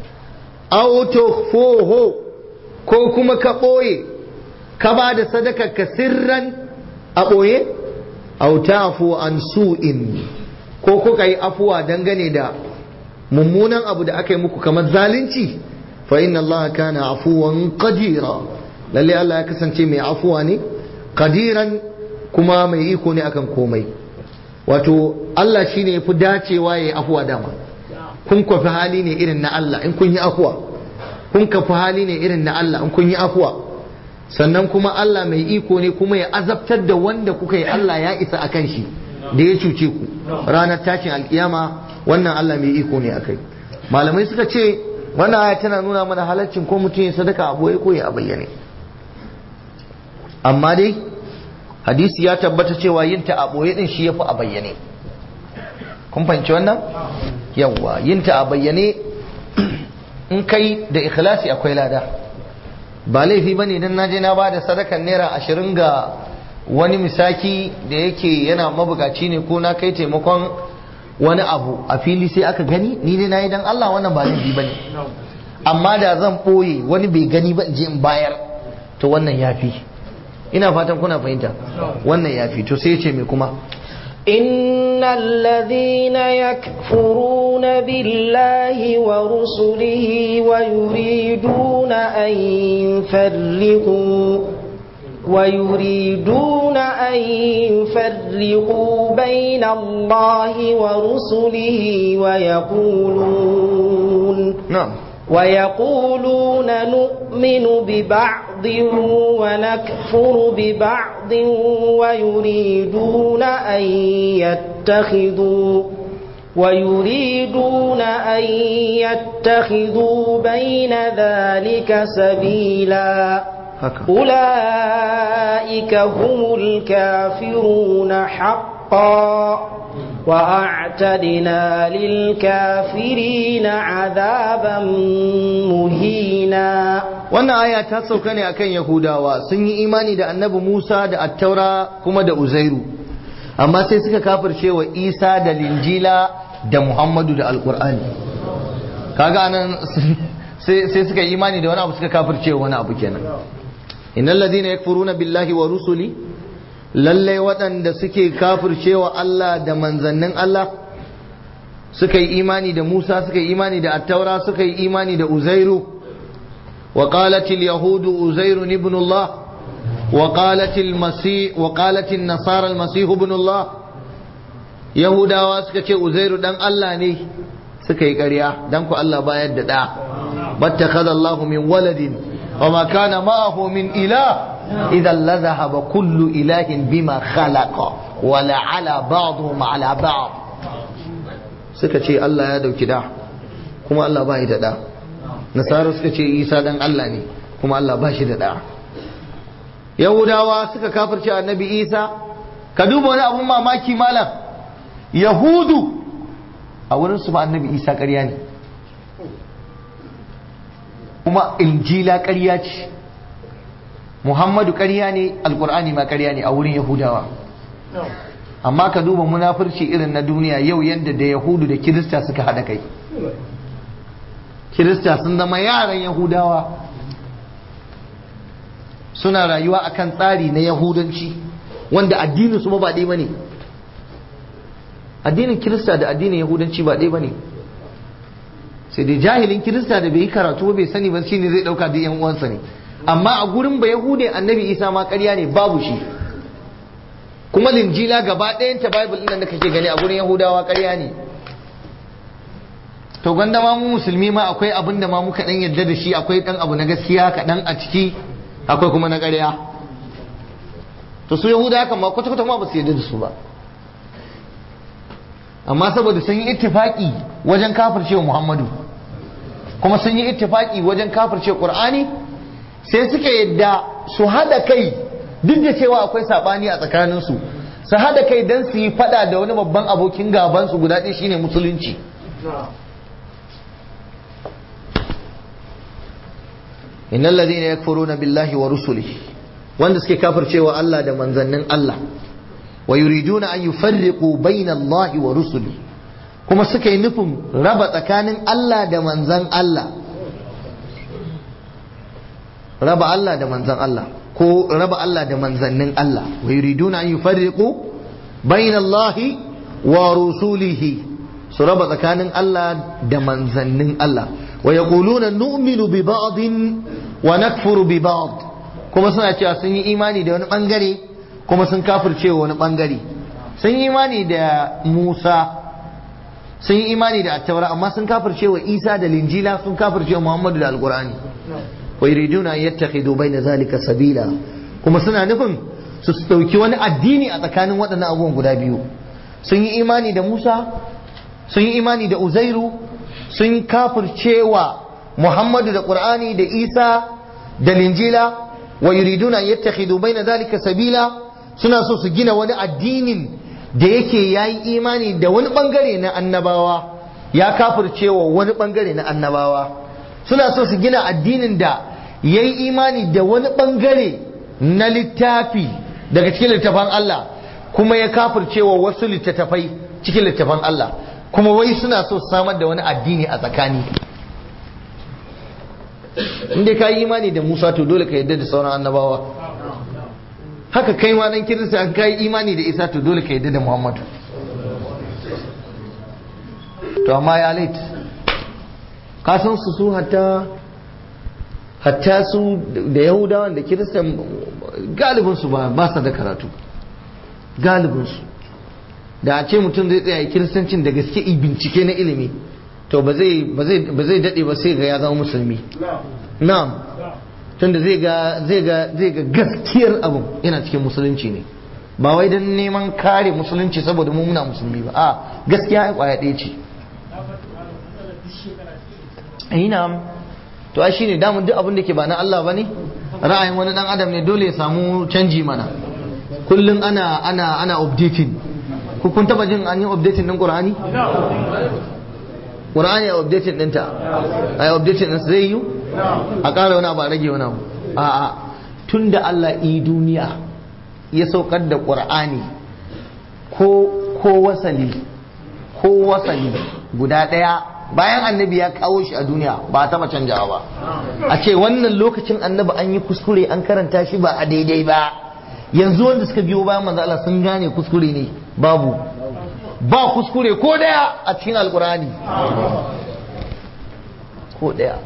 autofoho ko kuma ka ɓoye ka ba da sadaka ka sirran a ɓoye autafu an su'in ko kuka yi afuwa dangane da mummunan abu da aka yi muku kamar zalunci fa inna Allah kana afuwan qadira lalle Allah ya kasance mai afuwa ne qadiran kuma mai iko ne akan komai wato Allah shine yafi dacewa yayi afuwa dama kun kwafi hali ne irin na Allah in kun yi afuwa kun kafi hali ne irin na Allah in kun yi afuwa sannan kuma Allah mai iko ne kuma ya azabtar da wanda kuka yi Allah ya isa akan shi da ya cuce ku ranar tashin alkiyama wannan Allah mai iko ne akai malamai suka ce wannan aya tana nuna mana halaccin ko mutum ya sadaka a boye ko ya bayyane amma dai hadisi ya tabbata cewa yin ta a boye din shi yafi a bayyane kun fahimci wannan yawwa yin ta a bayyane in kai da ikhlasi akwai lada ba laifi bane dan naje na bada sadakan naira ashirin ga wani misaki da yake yana mabukaci ne ko na kai taimakon wani abu a fili sai aka gani ni dai nayi dan Allah wannan ba laifi bane amma da zan boye wani bai gani ba in je in bayar to wannan yafi ina fatan kuna fahimta wannan yafi to sai ya ce me kuma إن الذين يكفرون بالله ورسله ويريدون أن يفرقوا ويريدون أن يفرقوا بين الله ورسله ويقولون na'am ويقولون نؤمن ببعض ونكفر ببعض ويريدون أن يتخذوا ويريدون أن يتخذوا بين ذلك سبيلا haka أولئك هم الكافرون حقا وأعتدنا للكافرين عذابا مهينا wannan aya ta sauka ne akan yahudawa sun yi imani da annabi musa da attaura kuma da uzairu amma sai suka kafirce wa isa da linjila da muhammadu da alkur'ani kaga anan sai sai suka yi imani da wani abu suka kafirce wa wani abu kenan innal ladina yakfuruna billahi wa rusuli lalle waɗanda suke kafircewa Allah da manzannin Allah suka yi imani da Musa suka yi imani da Attaura suka yi imani da Uzairu wa qalat al-yahud Uzairu ibn Allah wa qalat al-masih wa qalat an-nasara al-masih ibn Allah Yahudawa suka ce Uzairu dan Allah ne suka yi ƙarya dan ku Allah bayar da da battakhadha Allahu min waladin wa ma kana ma'ahu min ilah إذا لذهب كل إله بما خلق ولعلى بعضهم على بعض suka ce Allah ya dauki da kuma Allah ba da da nasara suka ce isa dan Allah ne kuma Allah ba shi da da yahudawa suka kafirce annabi isa ka duba wani abun mamaki malam yahudu a wurin su ba annabi isa ƙarya ne kuma injila ƙarya ce muhammadu ƙarya ne alƙur'ani ma ƙarya ne a wurin yahudawa amma ka duba munafurci irin na duniya yau yadda da yahudu da kirista suka haɗa kai kirista sun zama yaran yahudawa suna rayuwa akan tsari na yahudanci wanda addinin su ba ɗaya bane addinin kirista da addinin yahudanci ba ɗaya bane sai dai jahilin kirista da bai yi karatu ba bai sani ba shine zai ɗauka da yan uwansa ne amma a gurin ba yahude annabi isa ma ƙarya ne babu shi kuma linjila gaba ɗayanta bible ɗin da kake gani a gurin yahudawa ƙarya ne to gwanda ma mu musulmi ma akwai abin da ma muka ɗan yadda da shi akwai ɗan abu na gaskiya kaɗan a ciki akwai kuma na ƙarya to su yahuda haka ma kwata-kwata ma ba su yadda da su ba amma saboda sun yi ittifaki wajen kafircewa muhammadu kuma sun yi ittifaki wajen kafircewa qur'ani sai suka yadda su hada kai duk da cewa akwai sabani a tsakaninsu su hada kai don su yi fada da wani babban abokin gabansu guda ɗaya shine musulunci innal ladina yakfuruna billahi wa rusulihi wanda suke kafircewa Allah da manzannin Allah wa yuriduna an yufarriqu bayna Allah wa rusulihi kuma suka yi nufin raba tsakanin Allah da manzan Allah raba Allah da manzan Allah ko raba Allah da manzannin Allah wa yuriduna an yufarriqu bayna Allah wa rusulihi su raba tsakanin Allah da manzannin Allah wa yaquluna nu'minu bi ba'din wa nakfuru bi ba'd kuma suna cewa sun yi imani da wani bangare kuma sun kafirce wani bangare sun yi imani da Musa sun yi imani da attaura amma sun kafirce wa Isa da Linjila sun kafirce wa Muhammadu da Alqur'ani wa yuriduna an yattakhidu bayna zalika sabila kuma suna nufin su dauki wani addini a tsakanin waɗannan abubuwan guda biyu sun yi imani da Musa sun yi imani da Uzairu sun kafirce wa Muhammadu da Qur'ani da Isa da Linjila wa yuriduna an yattakhidu bayna zalika sabila suna so su gina wani addinin da yake yayi imani da wani bangare na annabawa ya kafirce wa wani bangare na annabawa suna so su gina addinin da ya yi imani da wani bangare na littafi daga cikin littafan Allah kuma ya kafircewa wasu littattafai cikin littafan Allah kuma wai suna so su samar da wani addini a tsakani inda ka yi imani da Musa to dole ka yadda da sauran annabawa haka kai ma dan kirista an kai imani da Isa to dole ka yadda da Muhammadu to amma ya lait ka san su su hatta hatta su da yahudawan da kiristan galibinsu ba ba sa da karatu galibinsu da a ce mutum zai tsaya kiristancin da gaske bincike na ilimi to ba zai daɗe ba sai ga ya zama musulmi na'am tunda zai ga zai ga zai ga gaskiyar abin yana cikin musulunci ne ba wai don neman kare musulunci saboda mu muna musulmi ba a gaskiya ya kwaya ɗaya ce ina to ai shine damun duk abin da ke ba na Allah bane ra'ayin wani dan adam ne dole ya samu canji mana kullun ana ana ana updating ku kun taba jin an yi updating din Qur'ani Qur'ani ya updating dinta ai updating din zai yi a ƙara wani abu a rage wani abu a'a tunda Allah yi duniya ya saukar da Qur'ani ko ko wasali ko wasali guda ɗaya bayan annabi ya kawo shi a duniya ba a taba canjawa ba a ce wannan lokacin annabi an yi kuskure an karanta shi ba a daidai ba yanzu wanda suka biyo bayan manzo Allah sun gane kuskure ne babu ba kuskure ko daya a cikin alkurani ko daya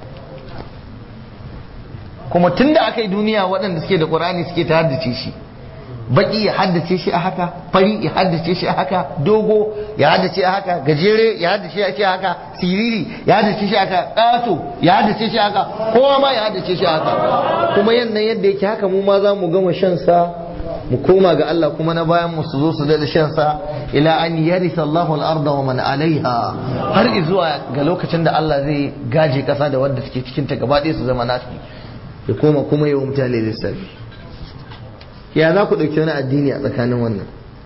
kuma tunda aka yi duniya waɗanda suke da qur'ani suke ta haddace shi baki ya haddace shi a haka fari ya haddace shi a haka dogo ya haddace a haka gajere ya haddace shi a haka siriri ya haddace shi a haka ƙato ya haddace shi a haka kowa ma ya haddace shi a haka kuma yannan yadda yake haka mu ma za mu gama shan sa mu koma ga Allah kuma na bayan mu su zo su da shan sa ila an yarisa Allahu al-arda wa man alaiha har zuwa ga lokacin da Allah zai gaje kasa da wanda suke cikin ta gaba ɗaya su zama nasu ya koma kuma yawan mutane lissafi ya za ku ɗauki wani addini a tsakanin wannan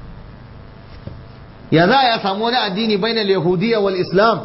ya za a samu wani addini bainal yahudiyya wal islam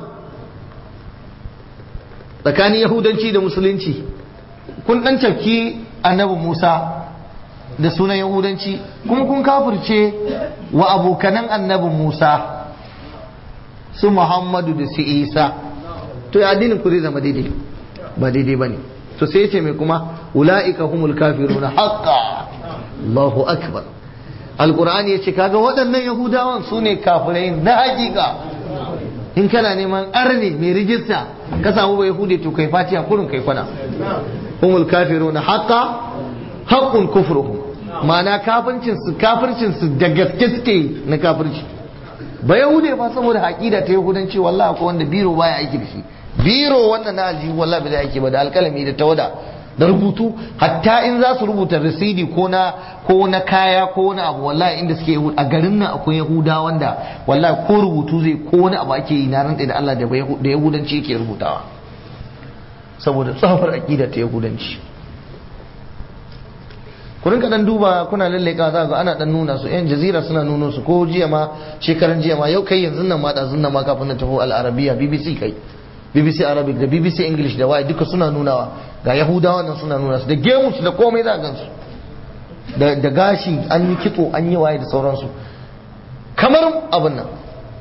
tsakanin yahudanci da musulunci kun ɗan cafki annabi musa da sunan yahudanci kuma kun kafirce wa abokanan annabi musa su muhammadu da su isa to ya addinin ku zai zama daidai ba daidai ba ne to sai ce mai kuma ula'ika humul kafiruna haqqa Allahu akbar alqur'ani yace kaga waɗannan yahudawan su ne kafirai na hakika in kana neman arne mai rijista ka samu ba yahudi to kai fatiha kurun kai kwana humul kafiruna haqqa haqqun kufruhum ma'ana kafircin su kafircin su da gaske suke na kafirci ba yahude ba saboda haƙida ta yahudanci wallahi akwai wanda biro baya aiki da shi biro wannan na aljihu wallahi bai aiki ba da alkalami da tawada da rubutu hatta in za su rubuta rasidi ko na ko na kaya ko wani abu wallahi inda suke a garin nan akwai yahuda wanda wallahi ko rubutu zai ko wani abu ake yi na rantsa da Allah da yahudanci yake rubutawa saboda tsafar aqida ta yahudanci ku rinka dan duba kuna lalleka za ga ana dan nuna su yan jazira suna nuno su ko jiya ma shekaran jiya ma yau kai yanzu nan ma da zunna ma kafin na tafi al-arabiya BBC kai BBC Arabic da BBC English da waye duka suna nunawa ga Yahudawa nan suna nuna su da gemus da komai za gansu da da gashi an yi kitso an yi waye da sauransu kamar abin nan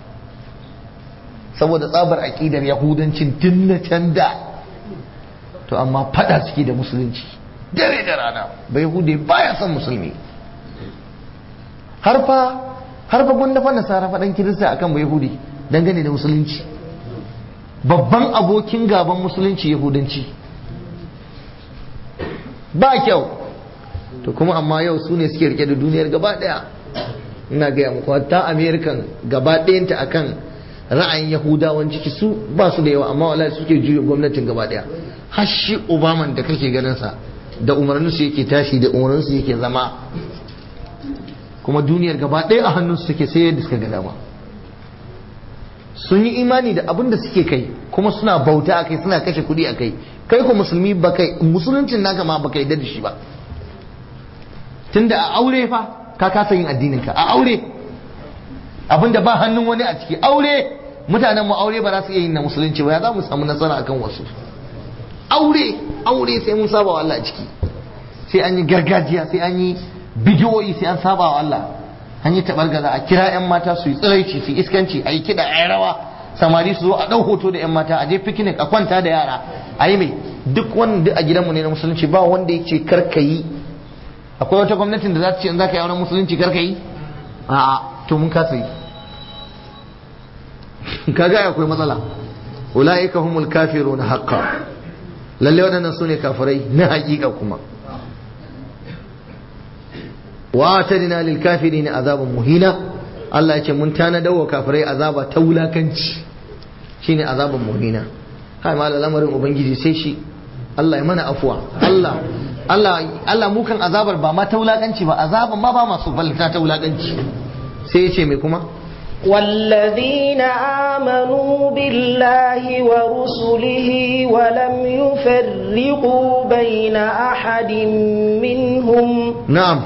saboda tsabar aƙidar yahudancin tun na can da to amma fada suke da musulunci dare da rana bai hude baya son musulmi har fa har fa gwanda fa nasara faɗan kirista akan bai hude dangane da musulunci babban abokin gaban musulunci yahudanci ba kyau to kuma amma yau su ne suke rike da duniyar gaba daya ina gaya muku hatta american gaba ɗayanta akan ra'ayin yahudawan ciki su ba su da yawa amma wallahi suke juya gwamnatin gaba daya har shi obama da kake ganin sa da umarnin su yake tashi da umarnin su yake zama kuma duniyar gaba ɗaya a hannun su take sai yadda suka ga dama sun yi imani da abin da suke kai kuma suna bauta a kai suna kashe kuɗi a kai kai ko musulmi ba kai musuluncin naka ma ba kai da shi ba tunda a aure fa ka kasa yin addinin ka a aure abin da ba hannun wani a ciki aure mutanen mu aure ba za su iya yin na musulunci ba ya za mu samu nasara akan wasu aure aure sai mun saba wa Allah a ciki sai an yi gargajiya sai an yi bidiyoyi sai an saba wa Allah an yi tabargaza a kira 'yan mata su yi tsiraici su iskanci a yi kiɗa a yi rawa samari su zo a ɗau hoto da 'yan mata a je picnic a kwanta da yara a yi mai duk wanda a gidanmu ne na musulunci ba wanda ya ce karka yi akwai wata gwamnatin da za ta ce in za ka yi auren musulunci karka yi a'a to mun kasa yi kaga akwai matsala ulaika humul kafiruna haqqan lalle waɗannan su ne kafirai na haƙiƙa kuma wa tadina lil kafirin azaban muhina Allah ya ce mun tanadar wa kafirai azaba ta wulakanci shine azaban muhina kai ma lamarin ubangiji sai shi Allah ya mana afuwa Allah Allah Allah mu kan azabar ba ma ta wulakanci ba azaban ma ba masu balta ta wulakanci sai ya ce me kuma والذين آمنوا بالله ورسله ولم يفرقوا بين أحد منهم نعم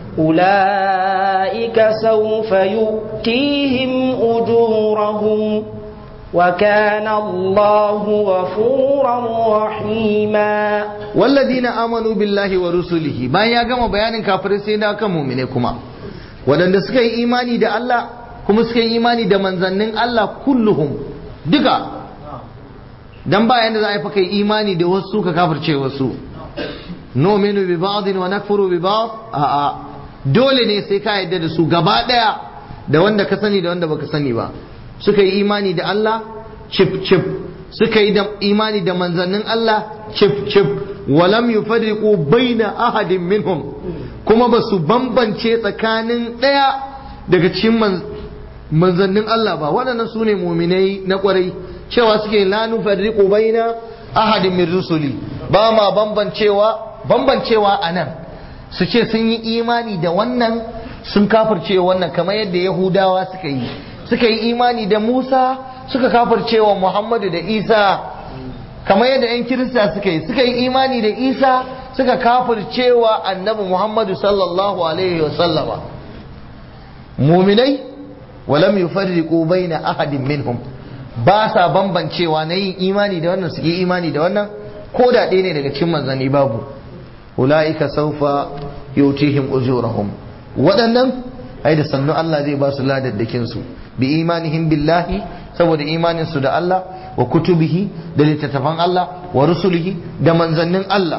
أولئك سوف يؤتيهم أجورهم وكان الله غفورا رحيما والذين آمنوا بالله ورسله ما يا جماعة بيان كافر سيدا كمؤمنين كما wadanda suka yi imani da Allah kuma suka yi imani da manzannin Allah kulluhum duka dan ba yanda za a yi kai imani da wasu ka kafirce wasu nominu bi ba'din wa nakfuru bi ba'd a'a dole ne sai ka yadda da su gaba daya da wanda ka sani da wanda baka sani ba suka yi imani da Allah chip chip suka yi imani da manzannin Allah chip chip walam yufarriqu baina ahadin minhum kuma ba su bambance tsakanin daya daga cikin manzannin Allah ba waɗannan su ne muminai na kwarai cewa suke la nufarriqu baina ahadin min rusuli ba ma bambancewa bambancewa anan su ce sun yi imani da wannan sun kafirce wannan kamar yadda yahudawa suka yi suka yi imani da musa suka kafirce wa muhammadu da isa kamar yadda 'yan kirista suka yi suka yi imani da isa suka kafirce wa annabi muhammadu sallallahu alaihi wasallama muminai walam yufarriqu baina ahadin minhum ba sa bambancewa na yin imani da wannan su yi imani da wannan ko da ɗaya ne daga cikin manzanni babu ula'ika saufa yutihim ujurahum waɗannan ai da sannu Allah zai ba su ladaddakin su bi imanihim billahi saboda imanin su da Allah wa kutubihi da littattafan Allah wa rusulihi da manzannin Allah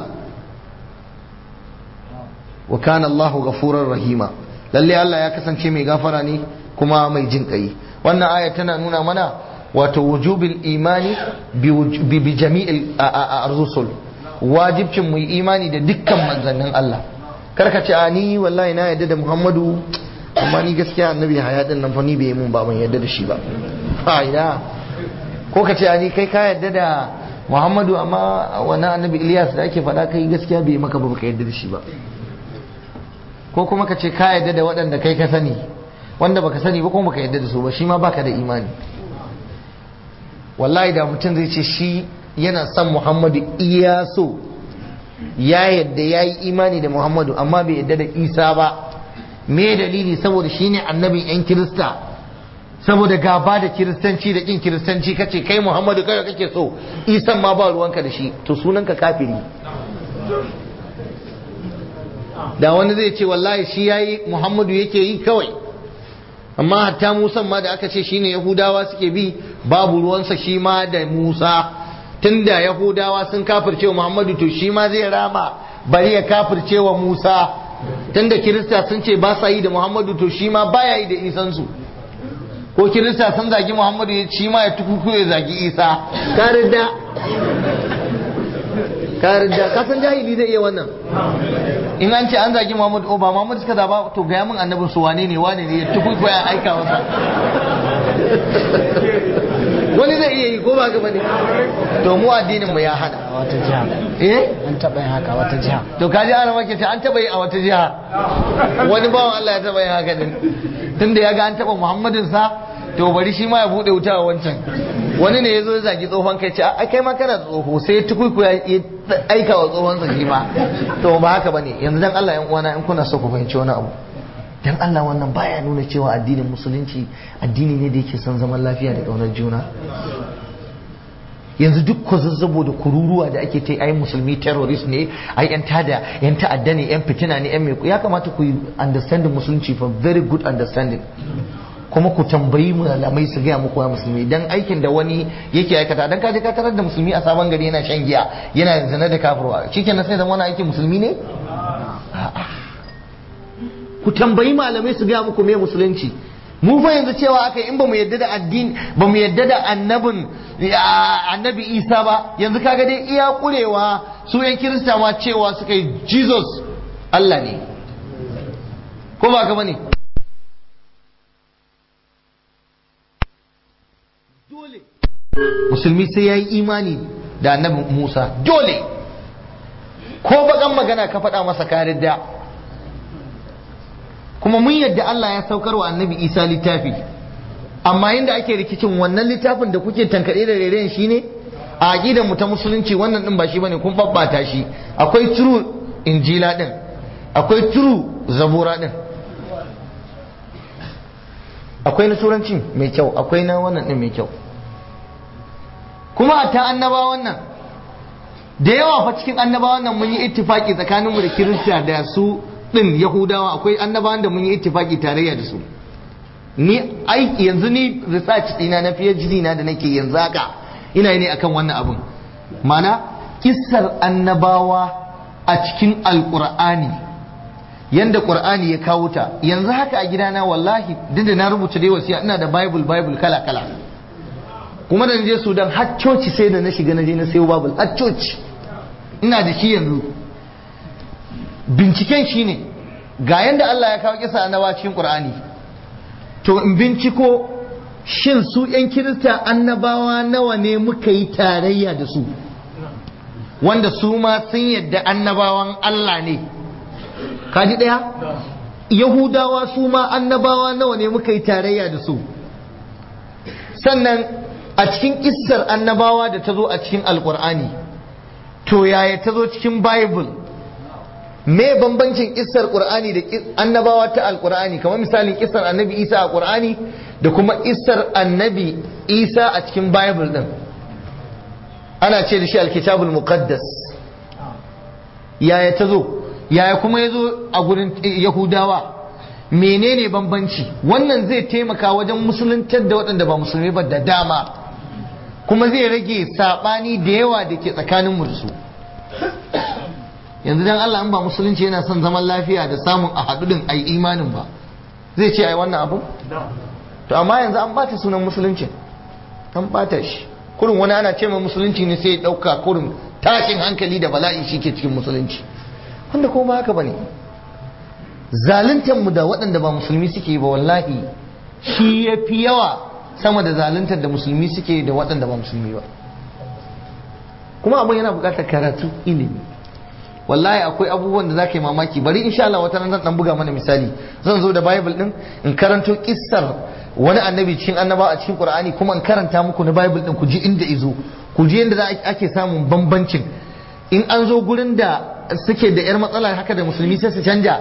wa kana Allahu ghafurar rahima lalle Allah ya kasance mai gafara ne kuma mai jin kai wannan aya tana nuna mana wato wujubil imani bi jami'il rusul wajibcin mu imani da dukkan manzannin Allah karka ce a ni wallahi na yadda da Muhammadu amma ni gaskiya annabi haya din nan fa ni bai mun ba ban yadda da shi ba a ina ko ka ce a ni kai ka yadda da Muhammadu amma wannan annabi Ilyas da ake faɗa kai gaskiya bai maka ba baka yadda da shi ba ko kuma ka ce ka yadda da waɗanda kai ka sani wanda baka sani ba kuma baka yadda da su ba shi ma baka da imani wallahi da mutum zai ce shi yana son muhammadu iya so ya yadda ya yi imani da muhammadu amma bai yadda da isa ba me dalili saboda shi ne annabin yan kirista saboda gaba da kiristanci da kin kiristanci kace kai muhammadu kai kake so isan ma ba ruwanka da shi to sunanka kafiri da wani zai ce wallahi shi yayi muhammadu yake yi kawai amma hatta musan ma da aka ce shine yahudawa suke bi babu ruwansa shi ma da musa tunda yahudawa sun kafirce wa muhammadu to shi ma zai rama bari ya kafirce wa musa tunda kirista sun ce ba sa yi da muhammadu to shi ma baya yi da isansu ko kirista sun zagi muhammadu shi ma ya tukuku ya zagi isa ka ridda ka ridda ka san jahili zai iya wannan in an ce an zagi muhammadu o ba muhammadu suka zaba to gaya min annabin su wane ne wane ne ya tukuku ya aika masa wani zai iya yi ko ba gaba ne to mu addinin mu ya hana a wata jiha eh an taɓa yin haka a wata jiha to kaji ana maka ce an taba yi a wata jiha wani bawan Allah ya taba yi haka din tunda ya ga an taba Muhammadin sa to bari shi ma ya bude wuta a wancan wani ne ya zo ya zagi tsohon kai ce a kai ma kana tsoho sai tukuku ya aika wa tsohon sa shi ma to ba haka bane yanzu dan Allah yan uwana in kuna so ku fahimci wani abu dan Allah wannan baya nuna cewa addinin musulunci addini ne da yake son zaman lafiya da ƙaunar juna yanzu duk ko zazzabo da kururuwa da ake ta ai musulmi terrorist ne ai yan tada yan ta'adda ne yan fitina ne yan mai ya kamata ku yi understanding musulunci for very good understanding kuma ku tambayi malamai su gaya muku ya musulmi dan aikin da wani yake aikata dan kaje ka tarar da musulmi a sabon gari yana shan giya yana zina da kafirwa shikenan sai zama wani aikin musulmi ne ku tambayi malamai su gaya muku me musulunci mu fa yanzu cewa aka in ba mu yadda da addini ba mu yadda da annabin annabi isa ba yanzu kaga dai iya kurewa su yan kirista ma cewa suka yi jesus allah ne ko ba ka bane dole musulmi sai ya yi imani da annabi musa dole ko bakan magana ka faɗa masa karin da kuma mun yadda Allah ya saukar wa annabi Isa littafi amma yadda ake rikicin wannan littafin da kuke tankaɗe da rairayin shi ne a aƙidar mu ta musulunci wannan ɗin ba shi bane kun babbata shi akwai true injila ɗin akwai true zabura ɗin akwai na turanci mai kyau akwai na wannan ɗin mai kyau kuma a ta annabawan nan da yawa fa cikin annabawan nan mun yi ittifaki tsakaninmu da kirista da su din yahudawa akwai annabawan da mun yi ittifaki tarayya da su ni aiki yanzu ni research dina na PhD na da nake yanzu haka ina ne akan wannan abun mana kissar annabawa a cikin alqur'ani yanda qur'ani ya kawo ta yanzu haka a gidana wallahi duk da na rubuta dai wasiya ina da bible bible kala kala kuma da je Sudan har coci sai da na shiga na je na sayo bible har coci ina da shi yanzu binciken shi ne ga yadda Allah ya kawo kisa annabawa cikin Qur'ani to in binciko shin su ‘yan kirista annabawa nawa ne muka yi tarayya da su wanda su ma sun yadda annabawan Allah ne kaji ɗaya yahudawa su ma annabawa nawa ne muka yi tarayya da su sannan a cikin kissar annabawa da ta zo a cikin alkur'ani to yaya ta zo cikin bible me bambancin kissar qur'ani da annabawa ta alkur'ani kamar misalin kissar annabi isa a qur'ani da kuma kissar annabi isa a cikin bible din ana ce da shi alkitabul muqaddas yaya ta zo yaya kuma ya zo a gurin yahudawa menene bambanci wannan zai taimaka wajen musuluntar da waɗanda ba musulmi ba da dama kuma zai rage saɓani da yawa da ke tsakanin da su yanzu dan Allah in ba musulunci yana son zaman lafiya da samun a haɗu ai imanin ba zai ce ai wannan abu to amma yanzu an bata sunan musulunci an bata shi kurin wani ana ce musulunci ne sai ya ɗauka kurin tashin hankali da bala'i shi ke cikin musulunci wanda ko ba haka bane zaluntar mu da waɗanda ba musulmi suke ba wallahi shi ya fi yawa sama da zaluntar da musulmi suke da waɗanda ba musulmi ba kuma abin yana buƙatar karatu ilimi wallahi akwai abubuwan da za ka yi mamaki bari insha Allah wata nan dan buga mana misali zan zo da bible din in karanto kissar wani annabi cikin annaba a cikin qur'ani kuma in karanta muku na bible din ku ji inda izo ku ji yadda ake samun bambancin in an zo gurin da suke da yar matsala haka da musulmi sai su canja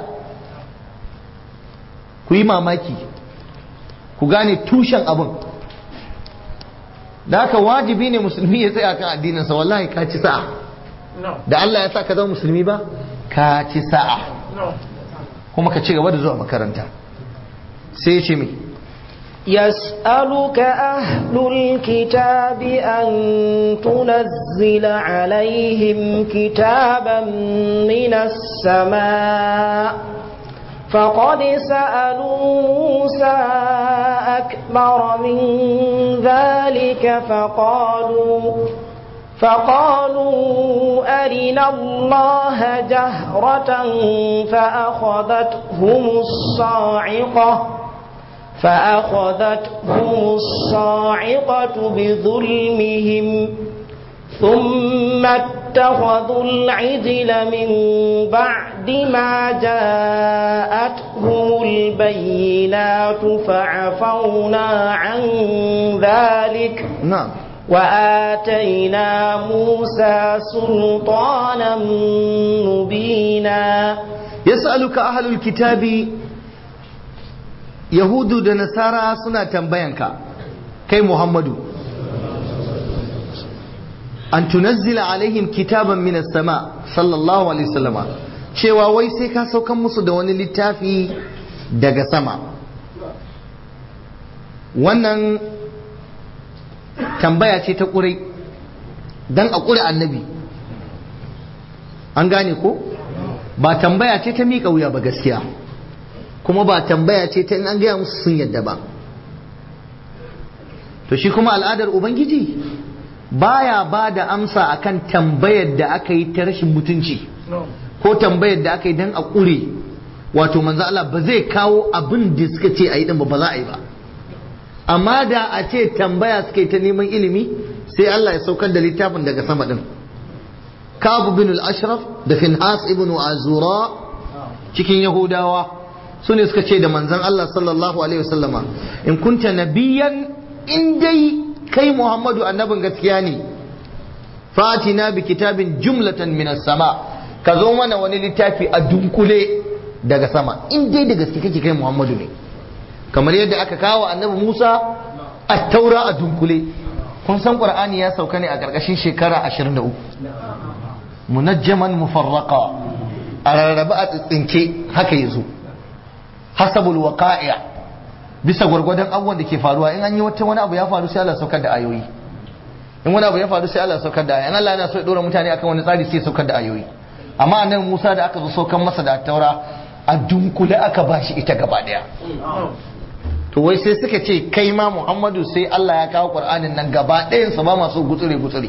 ku yi mamaki ku gane tushen abin da haka wajibi ne musulmi ya tsaya kan addininsa wallahi ka ci sa'a da Allah ya sa ka zama musulmi ba ka ci sa'a kuma ka ci gaba da zuwa makaranta sai ya ce mai يسألك أهل الكتاب أن تنزل عليهم كتابا من السماء فقد سألوا موسى أكبر من ذلك فقالوا فقالوا أرنا الله جهرة فأخذتهم الصاعقة فأخذتهم الصاعقة بظلمهم ثم اتخذوا العجل من بعد ما جاءتهم البينات فعفونا عن ذلك نعم وآتينا موسى سلطانا مبينا يسألك أهل الكتاب yahudu da nasara suna tambayanka kai muhammadu an tunazzila alaihim kitaban minas sama sallallahu alaihi wasallama cewa wai sai ka saukan musu da wani littafi daga sama wannan tambaya ce ta ƙurai don a ƙure annabi an gane ko ba tambaya ce ta miƙa wuya ba gaskiya kuma ba tambaya ce ta in an gaya musu sun yadda ba to shi kuma al'adar ubangiji baya ba da amsa akan tambayar da aka yi ta rashin mutunci ko tambayar da aka yi don a ƙure wato manzo Allah ba zai kawo abin da suka ce a yi din ba ba za a yi ba amma da a ce tambaya suka yi ta neman ilimi sai Allah ya saukar da littafin daga sama din Ka'ab bin al-Ashraf da Finhas ibn Azura cikin Yahudawa su ne suka ce da manzon Allah sallallahu alaihi wasallama in kunta nabiyan in dai kai Muhammadu annabin gaskiya ne fatina bi kitabin jumlatan minas sama ka zo mana wani littafi a dunkule daga sama in dai da gaske kake kai Muhammadu ne kamar yadda aka kawo annabi Musa a taura a dunkule kun san Qur'ani ya sauka ne a ƙarƙashin shekara 23 munajjaman mufarraqa a rarraba a tsitsinke haka yazo hasabul waqa'i' bisa gwargwadon abubuwan da ke faruwa in an yi wata wani abu ya faru sai Allah saukar da ayoyi in wani abu ya faru sai Allah saukar da ayoyi in Allah yana so ya dora mutane akan wani tsari sai saukar da ayoyi amma annabi Musa da aka zo saukar masa da taura a dunkule aka bashi ita gaba daya to wai sai suka ce kai ma Muhammadu sai Allah ya kawo Qur'anin nan gaba ɗayan sa ba masu gutsure gutsure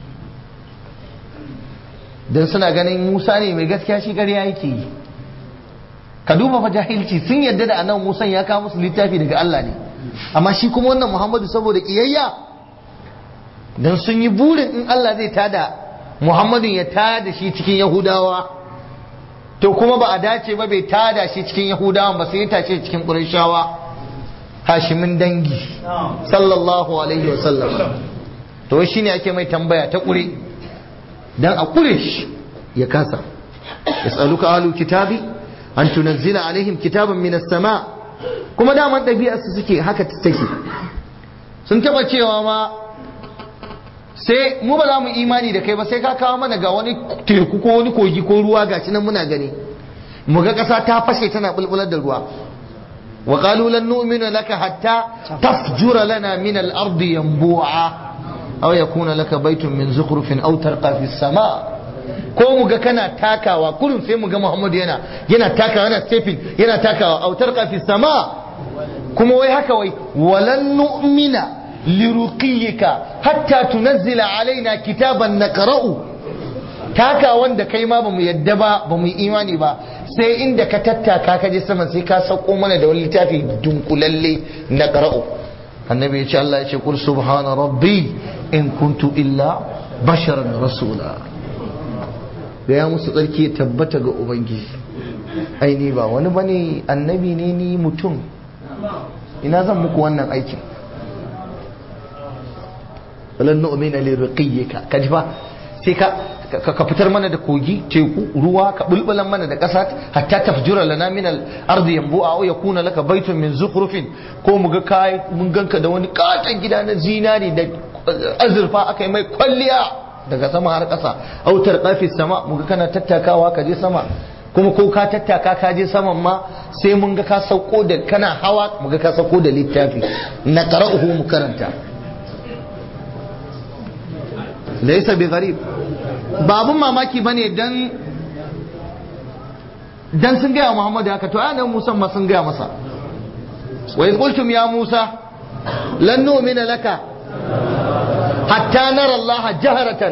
dan suna ganin Musa ne mai gaskiya shi ƙarya yake yi ka duba fa jahilci sun yadda da annabi Musa ya kawo musu littafi daga Allah ne amma shi kuma wannan Muhammadu saboda kiyayya dan sun yi burin in Allah zai tada Muhammadu ya tada shi cikin Yahudawa to kuma ba a dace ba bai tada shi cikin yahudawan ba sai ya tace cikin ƙurashawa hashimin dangi sallallahu alaihi wasallam to shi ne ake mai tambaya ta ƙure dan a ƙure shi ya kasa yas'aluka ahlul kitabi an tunazzila alaihim kitaban minas sama kuma daman ɗabi'ar su suke haka take sun taba cewa ma sai mu ba za mu imani da kai ba sai ka kawo mana ga wani teku ko wani kogi ko ruwa gashi nan muna gani mu ga ƙasa ta fashe tana bulbular da ruwa wa qalu lan nu'mina laka hatta tafjura lana min al-ardi yanbu'a aw yakuna laka baytun min zukhrufin aw tarqa fi sama ko mu ga kana takawa kullum sai mu ga Muhammadu yana yana takawa yana stepping yana takawa aw tarqa fi sama kuma wai haka wai walan nu'mina liruqiyika hatta tunazzila alaina kitaban naqra'u taka wanda kai ma bamu yadda ba bamu imani ba sai inda ka tattaka ka je sama sai ka sauko mana da wani littafi dunkulalle naqra'u annabi ya ce Allah ya ce kul subhana rabbi in kuntu illa basharan rasula gaya musu tsarki ya tabbata ga ubangiji ai ni ba wani bane annabi ne ni mutum ina zan muku wannan aikin walan nu'mina li ruqiyyika kaji fa sai ka ka fitar mana da kogi teku ruwa ka bulbulan mana da ƙasa hatta tafjura lana min al-ardi yanbu'a aw yakuna laka baytun min zukhrufin ko mu ga kai mun ganka da wani katon gida na zinari da azurfa aka yi mai kwalliya daga sama har ƙasa autar qafis sama mu ga kana tattakawa ka je sama kuma ko ka tattaka ka je saman ma sai mun ga ka sauko da kana hawa mu ga ka sauko da littafi na qara'uhu mu karanta laysa bi gharib babun mamaki bane dan dan sun gaya Muhammadu haka to anan Musa ma sun gaya masa wa in qultum ya Musa lan nu'mina laka hatta nara Allah jaharatan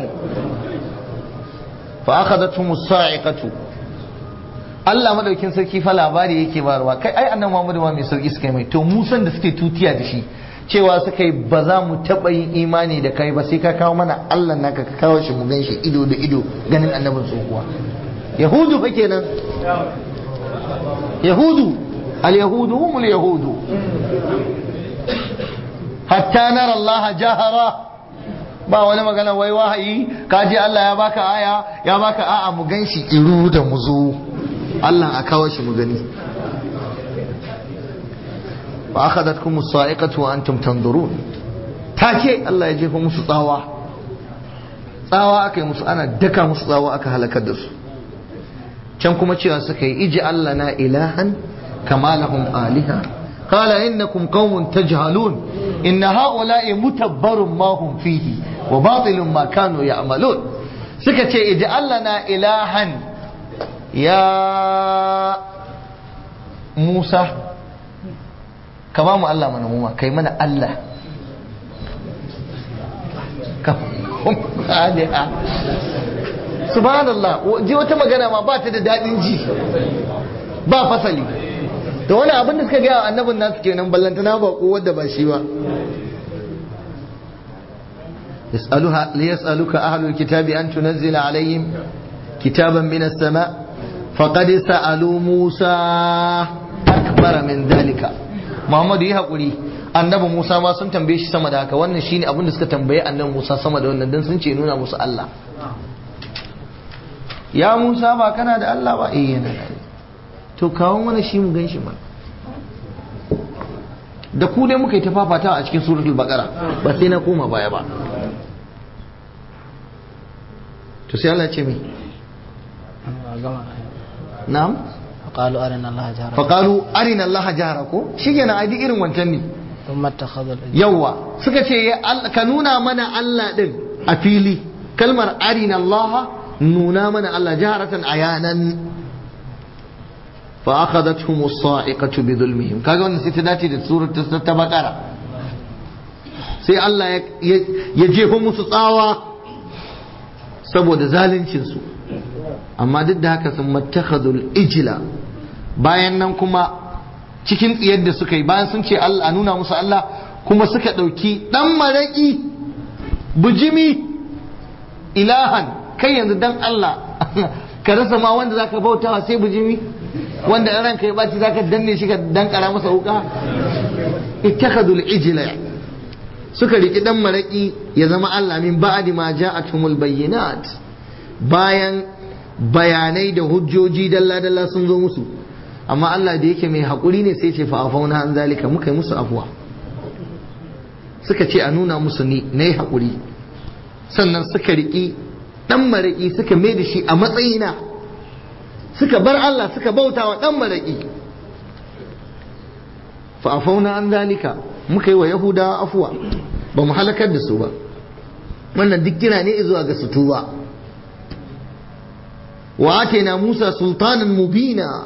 fa akhadathum as-sa'iqatu Allah madaukin sarki fa labari yake barwa kai ai annabi Muhammadu ma mai sauki suka mai to Musan da suke tutiya da shi cewa suka yi ba za mu taɓa yin imani da kai ba sai ka kawo mana Allah naka ka kawo shi mu gan shi ido da ido ganin annabin tsohuwa yahudu fa kenan yahudu al yahudu humul yahudu hatta nara Allah jahara ba wani magana wai wahayi ka je Allah ya baka aya ya baka a'a mu gan shi iru da mu zo Allah a kawo shi mu gani wa akhadatkum as-sa'iqatu wa antum tanzurun take Allah ya jefa musu tsawa tsawa aka yi musu ana daka musu tsawa aka halakar da su can kuma cewa suka yi iji Allah na ilahan kama lahum aliha qala innakum qaumun tajhalun inna ha'ula'i mutabbarun ma hum fihi wa batilun ma kanu ya'malun suka ce iji Allah na ilahan ya Musa ka ba mu Allah mana muma kai mana Allah subhanallah ji wata magana ma ba ta da daɗin ji ba fasali da wani abin da suka gaya wa annabin nasu kenan ballantana ba ko wadda ba shi ba ليسألك أهل الكتاب أن تنزل عليهم كتابا من السماء فقد سألوا موسى أكبر من ذلك محمد yi haƙuri annabi Musa ma sun tambaye shi sama da haka wannan shine abin da suka tambaye annabi Musa sama da wannan dan sun ce nuna musu Allah ya Musa ba kana da Allah ba eh yana da to kawo mana shi mu gan shi ma da ku dai muka yi ta fafata a cikin suratul baqara ba sai na koma baya ba to sai Allah ya ce mi na'am فقالوا أرنا الله جهرة faƙalu arina Allah jahara ko shi kenan ai duk irin wancan ne ثم اتخذ الإجل yawa suka ce ya Allah- ka nuna mana Allah din a fili kalmar arina Allah nuna mana Allah jaharatan ayanan fa akhadathum as-sa'iqatu bi dhulmihim kaga wannan sai ta dace da surar ta ta bakara sai Allah ya ya- ya jefa musu tsawa saboda zaluncin su amma duk da haka sun mattakhadul ijla bayan nan kuma cikin tsiyar da suka yi bayan sun ce Allah a nuna musu Allah kuma suka ɗauki ɗan maraƙi bujimi ilahan kai yanzu dan Allah ka rasa ma wanda zaka bautawa sai bujimi wanda in ranka ya baci zaka danne shi ka dankara masa wuka ittakhadul ijla suka riki dan maraki ya zama Allah min ba'di ma ja'atumul bayyinat bayan bayanai da hujjoji dalla dalla sun zo musu amma Allah da yake mai hakuri ne sai ce fa afauna an zalika muka yi musu afuwa suka ce a nuna musu ni nayi hakuri sannan suka riki dan maraki suka mai da shi a matsayina suka bar Allah suka bauta wa dan maraki fa afauna an zalika muka yi wa yahudawa afuwa ba mu halakar da su ba wannan duk kira ne zuwa ga su tuba wa atena Musa sultanan mubina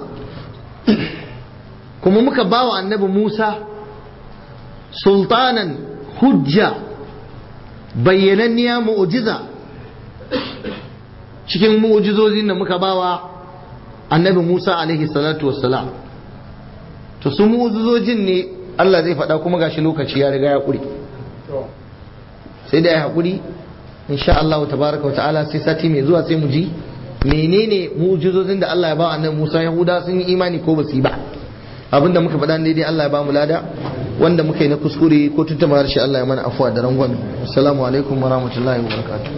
kuma muka bawa annabi Musa sultanan hujja bayyananniya mu'jiza cikin mu'jizozin da muka bawa annabi Musa alaihi salatu wassalam to su mu'jizojin ne Allah zai faɗa kuma gashi lokaci ya riga ya ƙuri sai da ya haƙuri insha Allah tabaraka wa ta'ala sai sati mai zuwa sai mu ji menene mu'jizozin da Allah ya ba annabi Musa Yahuda sun yi imani ko basu yi ba abinda muka faɗa ne dai Allah ya ba mu lada wanda muka yi na kuskure ko tuntuma harshe Allah ya mana afuwa da rangon assalamu alaikum wa rahmatullahi wa barakatuh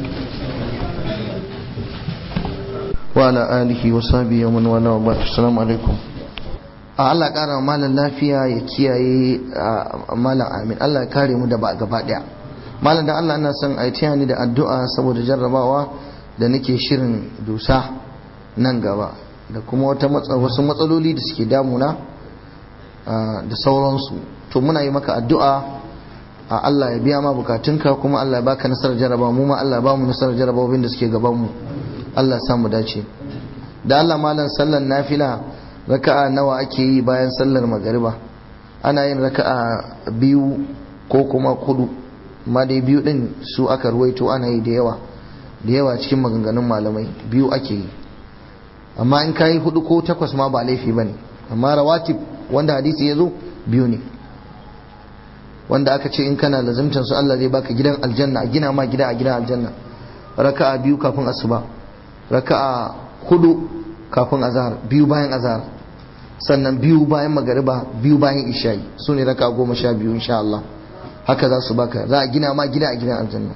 wa ala alihi wa sahbihi wa man wala wa ba'd assalamu alaikum a Allah ƙara wa malam lafiya ya kiyaye malam amin Allah ya kare mu da ba gaba daya malam da Allah ina son a yi ni da addu'a saboda jarrabawa da nake shirin dusa nan gaba da kuma wata wasu matsaloli da suke damuna da sauransu to muna yi maka addu'a a Allah ya biya ma bukatunka kuma Allah ya baka nasarar jarraba mu ma Allah ya ba mu nasarar jarrabawin da suke gaban mu Allah ya samu dace da Allah malam sallan nafila raka'a nawa ake yi bayan sallar magariba ana yin raka'a biyu ko kuma kudu ma dai biyu din su aka ruwaito ana yi da yawa da yawa cikin maganganun malamai biyu ake yi amma in kayi hudu ko takwas ma ba laifi bane amma rawatib wanda hadisi ya zo biyu ne wanda aka ce in kana lazimtan su Allah zai baka gidan aljanna a gina ma gida a gidan aljanna raka'a biyu kafin asuba raka'a hudu kafin azhar biyu bayan azhar sannan biyu bayan magariba biyu bayan isha'i su ne raka goma sha biyu insha Allah haka za su baka za a gina ma gida a gidan aljanna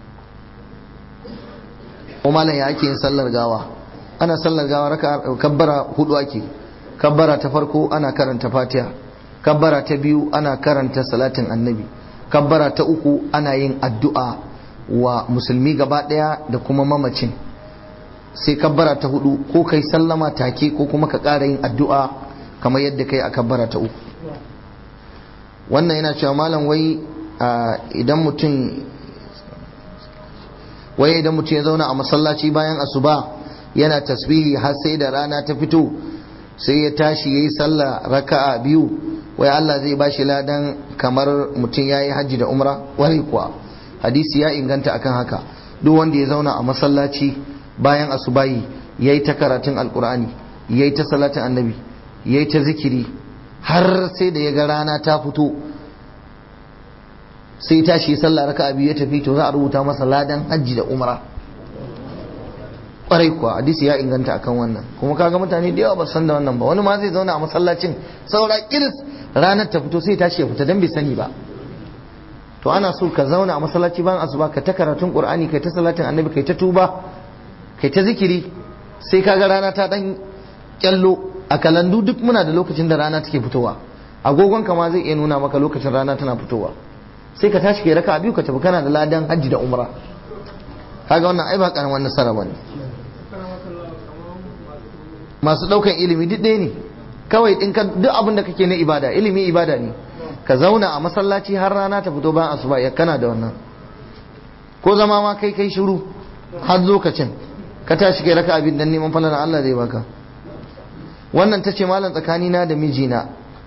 ko malam ya ake yin sallar gawa ana sallar gawa raka kabbara hudu ake kabbara ta farko ana karanta fatiha kabbara ta biyu ana karanta salatin annabi kabbara ta uku ana yin addu'a wa musulmi gaba daya da kuma mamacin sai kabbara ta hudu ko kai sallama take ko kuma ka ƙara yin addu'a kamar yadda kai a kabbara ta uku wannan yana cewa malam wai idan mutum wai idan mutum ya zauna a masallaci bayan asuba yana tasbihi har sai da rana ta fito sai ya tashi yayi sallah raka'a biyu wai Allah zai bashi ladan kamar mutum yayi hajji da umra wai kuwa hadisi ya inganta akan haka duk wanda ya zauna a masallaci bayan asubahi yayi ta karatun alkur'ani yayi ta salatin annabi yayi ta zikiri har sai da ya ga rana ta fito sai tashi sallah raka biyu ya tafi to za a rubuta masa ladan hajji da umra kwarai kuwa hadisi ya inganta akan wannan kuma kaga mutane da yawa ba san da wannan ba wani ma zai zauna a masallacin saura kiris ranar ta fito sai tashi ya fita dan bai sani ba to ana so ka zauna a masallaci bayan asuba ka ta karatun qur'ani kai ta salatin annabi kai ta tuba kai ta zikiri sai kaga rana ta dan kyallo a kalandu duk muna da lokacin da rana take fitowa agogon ka ma zai iya nuna maka lokacin rana tana fitowa sai ka tashi kai raka biyu ka tafi kana da ladan hajji da umra kaga wannan ai ba karaman nasara bane masu daukan ilimi duk ɗaya ne kawai in ka duk abin da kake na ibada ilimi ibada ne ka zauna a masallaci har rana ta fito bayan asuba ya kana da wannan ko zama ma kai kai shiru har lokacin ka tashi kai raka abin dan neman falala Allah zai baka wannan ta ce malam tsakanina da mijina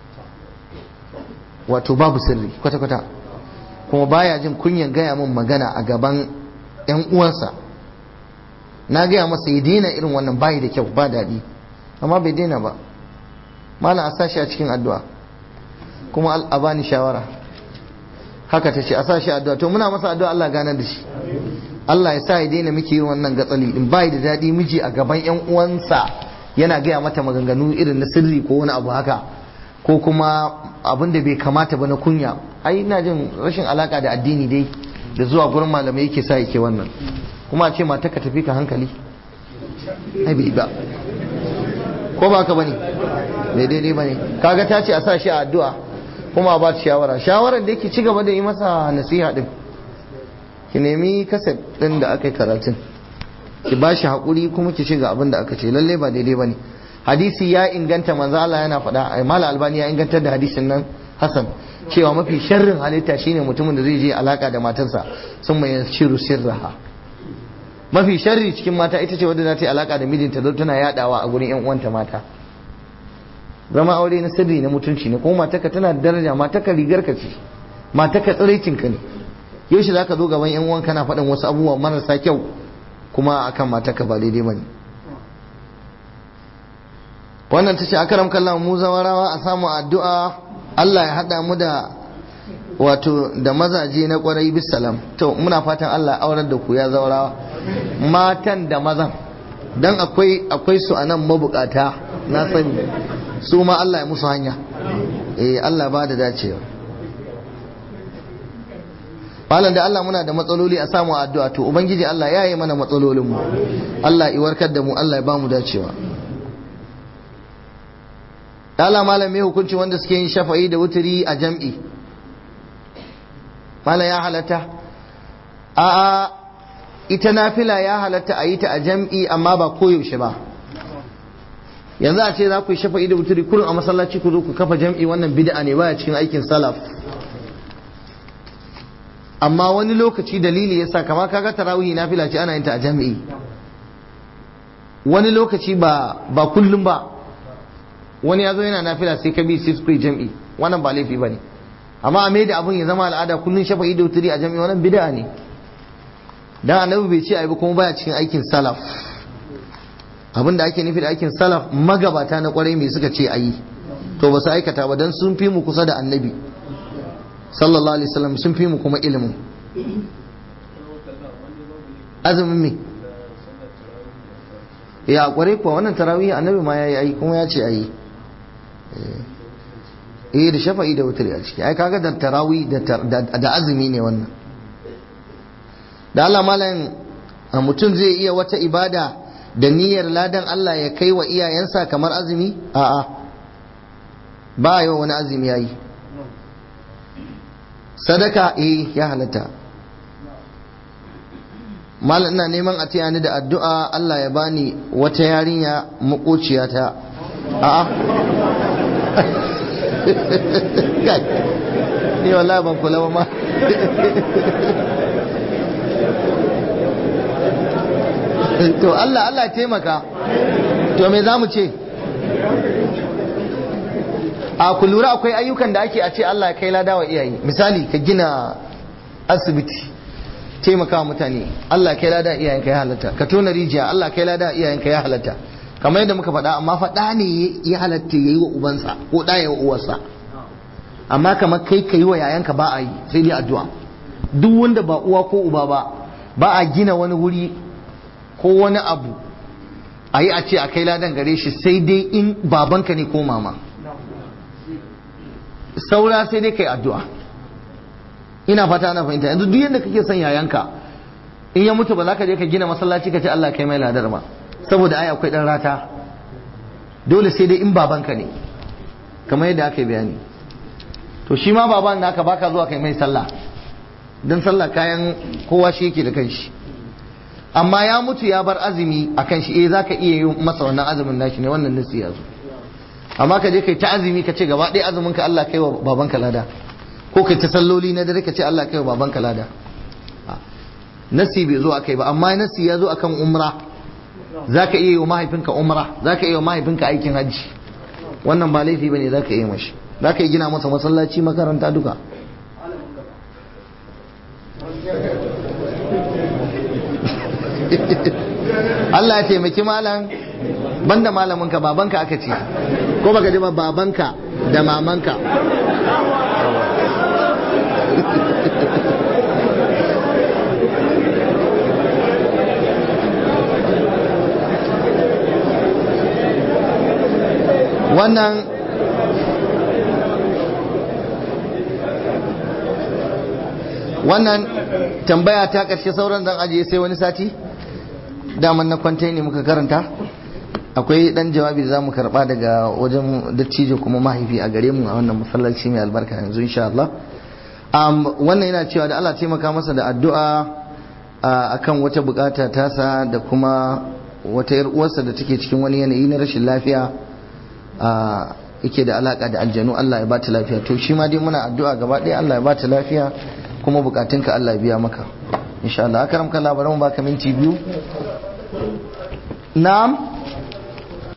wato babu sirri kwata-kwata kuma baya jin kunyan gaya min magana a gaban 'yan uwansa na gaya masa ya daina irin wannan bayi da kyau ba daɗi amma bai daina ba malam a sashi a cikin addu'a kuma a bani shawara haka ta ce a sashi addu'a to muna masa addu'a Allah gane da shi Allah ya sa ya daina miki yin wannan gatsali in bai da daɗi miji a gaban yan uwansa yana gaya mata maganganu irin na sirri ko wani abu haka ko kuma abin da bai kamata ba na kunya ai ina jin rashin alaka da addini dai da zuwa gurin malamai yake sa yake wannan kuma a ce mata ka tafi ka hankali ai bai ba ko ba ka bane bai daidai bane kaga ta ce a sa shi a addu'a kuma a ba ta shawara shawarar da yake ci gaba da yi masa nasiha din ki nemi kaset din da aka yi karatun ki ba shi haƙuri kuma ki shiga abin da aka ce lalle ba daidai bane hadisi ya inganta manzo Allah yana faɗa mala albani ya ingantar da hadisin nan hasan cewa mafi sharrin halitta shine mutumin da zai je alaka da matarsa sun mai shiru sirraha mafi sharri cikin mata ita ce wadda za ta yi alaka da mijinta don tana yadawa a gurin yan uwanta mata zama aure na sirri na mutunci ne kuma mataka tana da daraja mataka rigar ka ce mataka tsiraicin ka ne yaushe zaka zo gaban yan uwan kana faɗin wasu abubuwa marasa kyau kuma akan mataka ba daidai bane wannan ta ce akaram kallon mu zawarawa a samu addu'a Allah ya haɗa mu da wato da mazaje na kwarai bisalam to muna fatan Allah aurar da ku ya zawarawa matan da mazan dan akwai akwai su anan mabukata na sani su ma Allah ya musu hanya eh Allah ba da dacewa malam da Allah muna da matsaloli a samu addu'a to ubangiji Allah ya yi mana matsalolin mu Allah ya warkar da mu Allah ya ba mu dacewa Allah malam me hukunci wanda suke yin shafa'i da wuturi a jam'i malam ya halatta a'a ita nafila ya halatta a yi ta a jam'i amma ba koyaushe ba yanzu a ce za ku yi shafa'i da wuturi kullum a masallaci ku zo ku kafa jam'i wannan bid'a ne baya cikin aikin salaf amma wani lokaci dalili yasa kama kaga tarawih nafila ce ana yin ta a jam'i wani lokaci ba ba kullum ba wani ya zo yana nafila sai ka bi sai su jam'i wannan ba laifi bane amma a mai da abun ya zama al'ada kullum shafa'i da wuturi a jam'i wannan bid'a ne dan annabi bai ce ai ba kuma baya cikin aikin salaf abin da ake nufi da aikin salaf magabata na kwarai mai suka ce ayi to ba su aikata ba dan sun fi mu kusa da annabi sallallahu alaihi wasallam sun fi mu kuma ilimin azumin me ya kwarai kuwa wannan tarawih annabi ma yayi ayi kuma ya ce ayi eh da shafa'i da wutri a ciki ai kaga da tarawih da azumi ne wannan da Allah malam mutum zai iya wata ibada da niyyar ladan Allah ya kai wa iyayensa kamar azumi a'a ba yi wa wani azumi yayi sadaka eh ya halatta malam ina neman a taya ni da addu'a Allah ya bani wata yarinya makociyata a'a ni wallahi ban kula ba ma to Allah Allah taimaka to me zamu ce a ku lura akwai ayyukan da ake a ce Allah ya kai lada wa iyaye misali ka gina asibiti taimaka wa mutane Allah kai lada iyayen ka ya halatta ka tona rijiya Allah kai lada iyayen ka ya halatta kamar yadda muka faɗa amma faɗa ne ya halatta yayi wa ubansa ko da ya wa uwarsa amma kamar kai ka yi wa yayanka ba a yi sai dai addu'a duk wanda ba uwa ko uba ba ba a gina wani wuri ko wani abu a yi a ce a kai ladan gare shi sai dai in babanka ne ko mama saura sai dai kai addu'a ina fata ana fahimta yanzu duk yadda kake son yayanka in ya mutu ba za ka je ka gina masallaci ka ce Allah kai mai ladar ba saboda ai akwai dan rata dole sai dai in babanka ne kamar yadda aka yi bayani to shi ma baban naka baka zuwa kai mai sallah dan sallah kayan kowa shi yake da kanshi amma ya mutu ya bar azumi a kan shi eh zaka iya yi masa wannan azumin nashi ne wannan nasi ya zo amma ka je kai ta azumi ka ce gaba ɗaya azumin ka Allah kai wa babanka lada ko kai ta salloli na dare ka ce Allah kai wa babanka lada nasi bai zo akai ba amma nasi ya zo akan umra zaka iya yi wa mahaifinka umra zaka iya wa mahaifinka aikin hajji wannan ba laifi bane zaka iya mashi zaka iya gina masa masallaci makaranta duka Allah ya taimaki malam banda malamin ka babanka aka ce ko baka ji ba babanka da mamanka wannan wannan tambaya ta ƙarshe sauran zan ajiye sai wani sati daman na kwantai ne muka karanta akwai dan jawabi da za mu karba daga wajen dattijo kuma mahaifi a gare mu a wannan masallaci mai albarka yanzu insha Allah wannan yana cewa da Allah taimaka masa da addu'a akan wata bukata tasa da kuma wata yar uwarsa da take cikin wani yanayi na rashin lafiya yake da alaka da aljanu Allah ya bata lafiya to shi ma dai muna addu'a gaba ɗaya Allah ya bata lafiya kuma bukatunka Allah ya biya maka insha Allah akaram kan labaran baka minti biyu na'am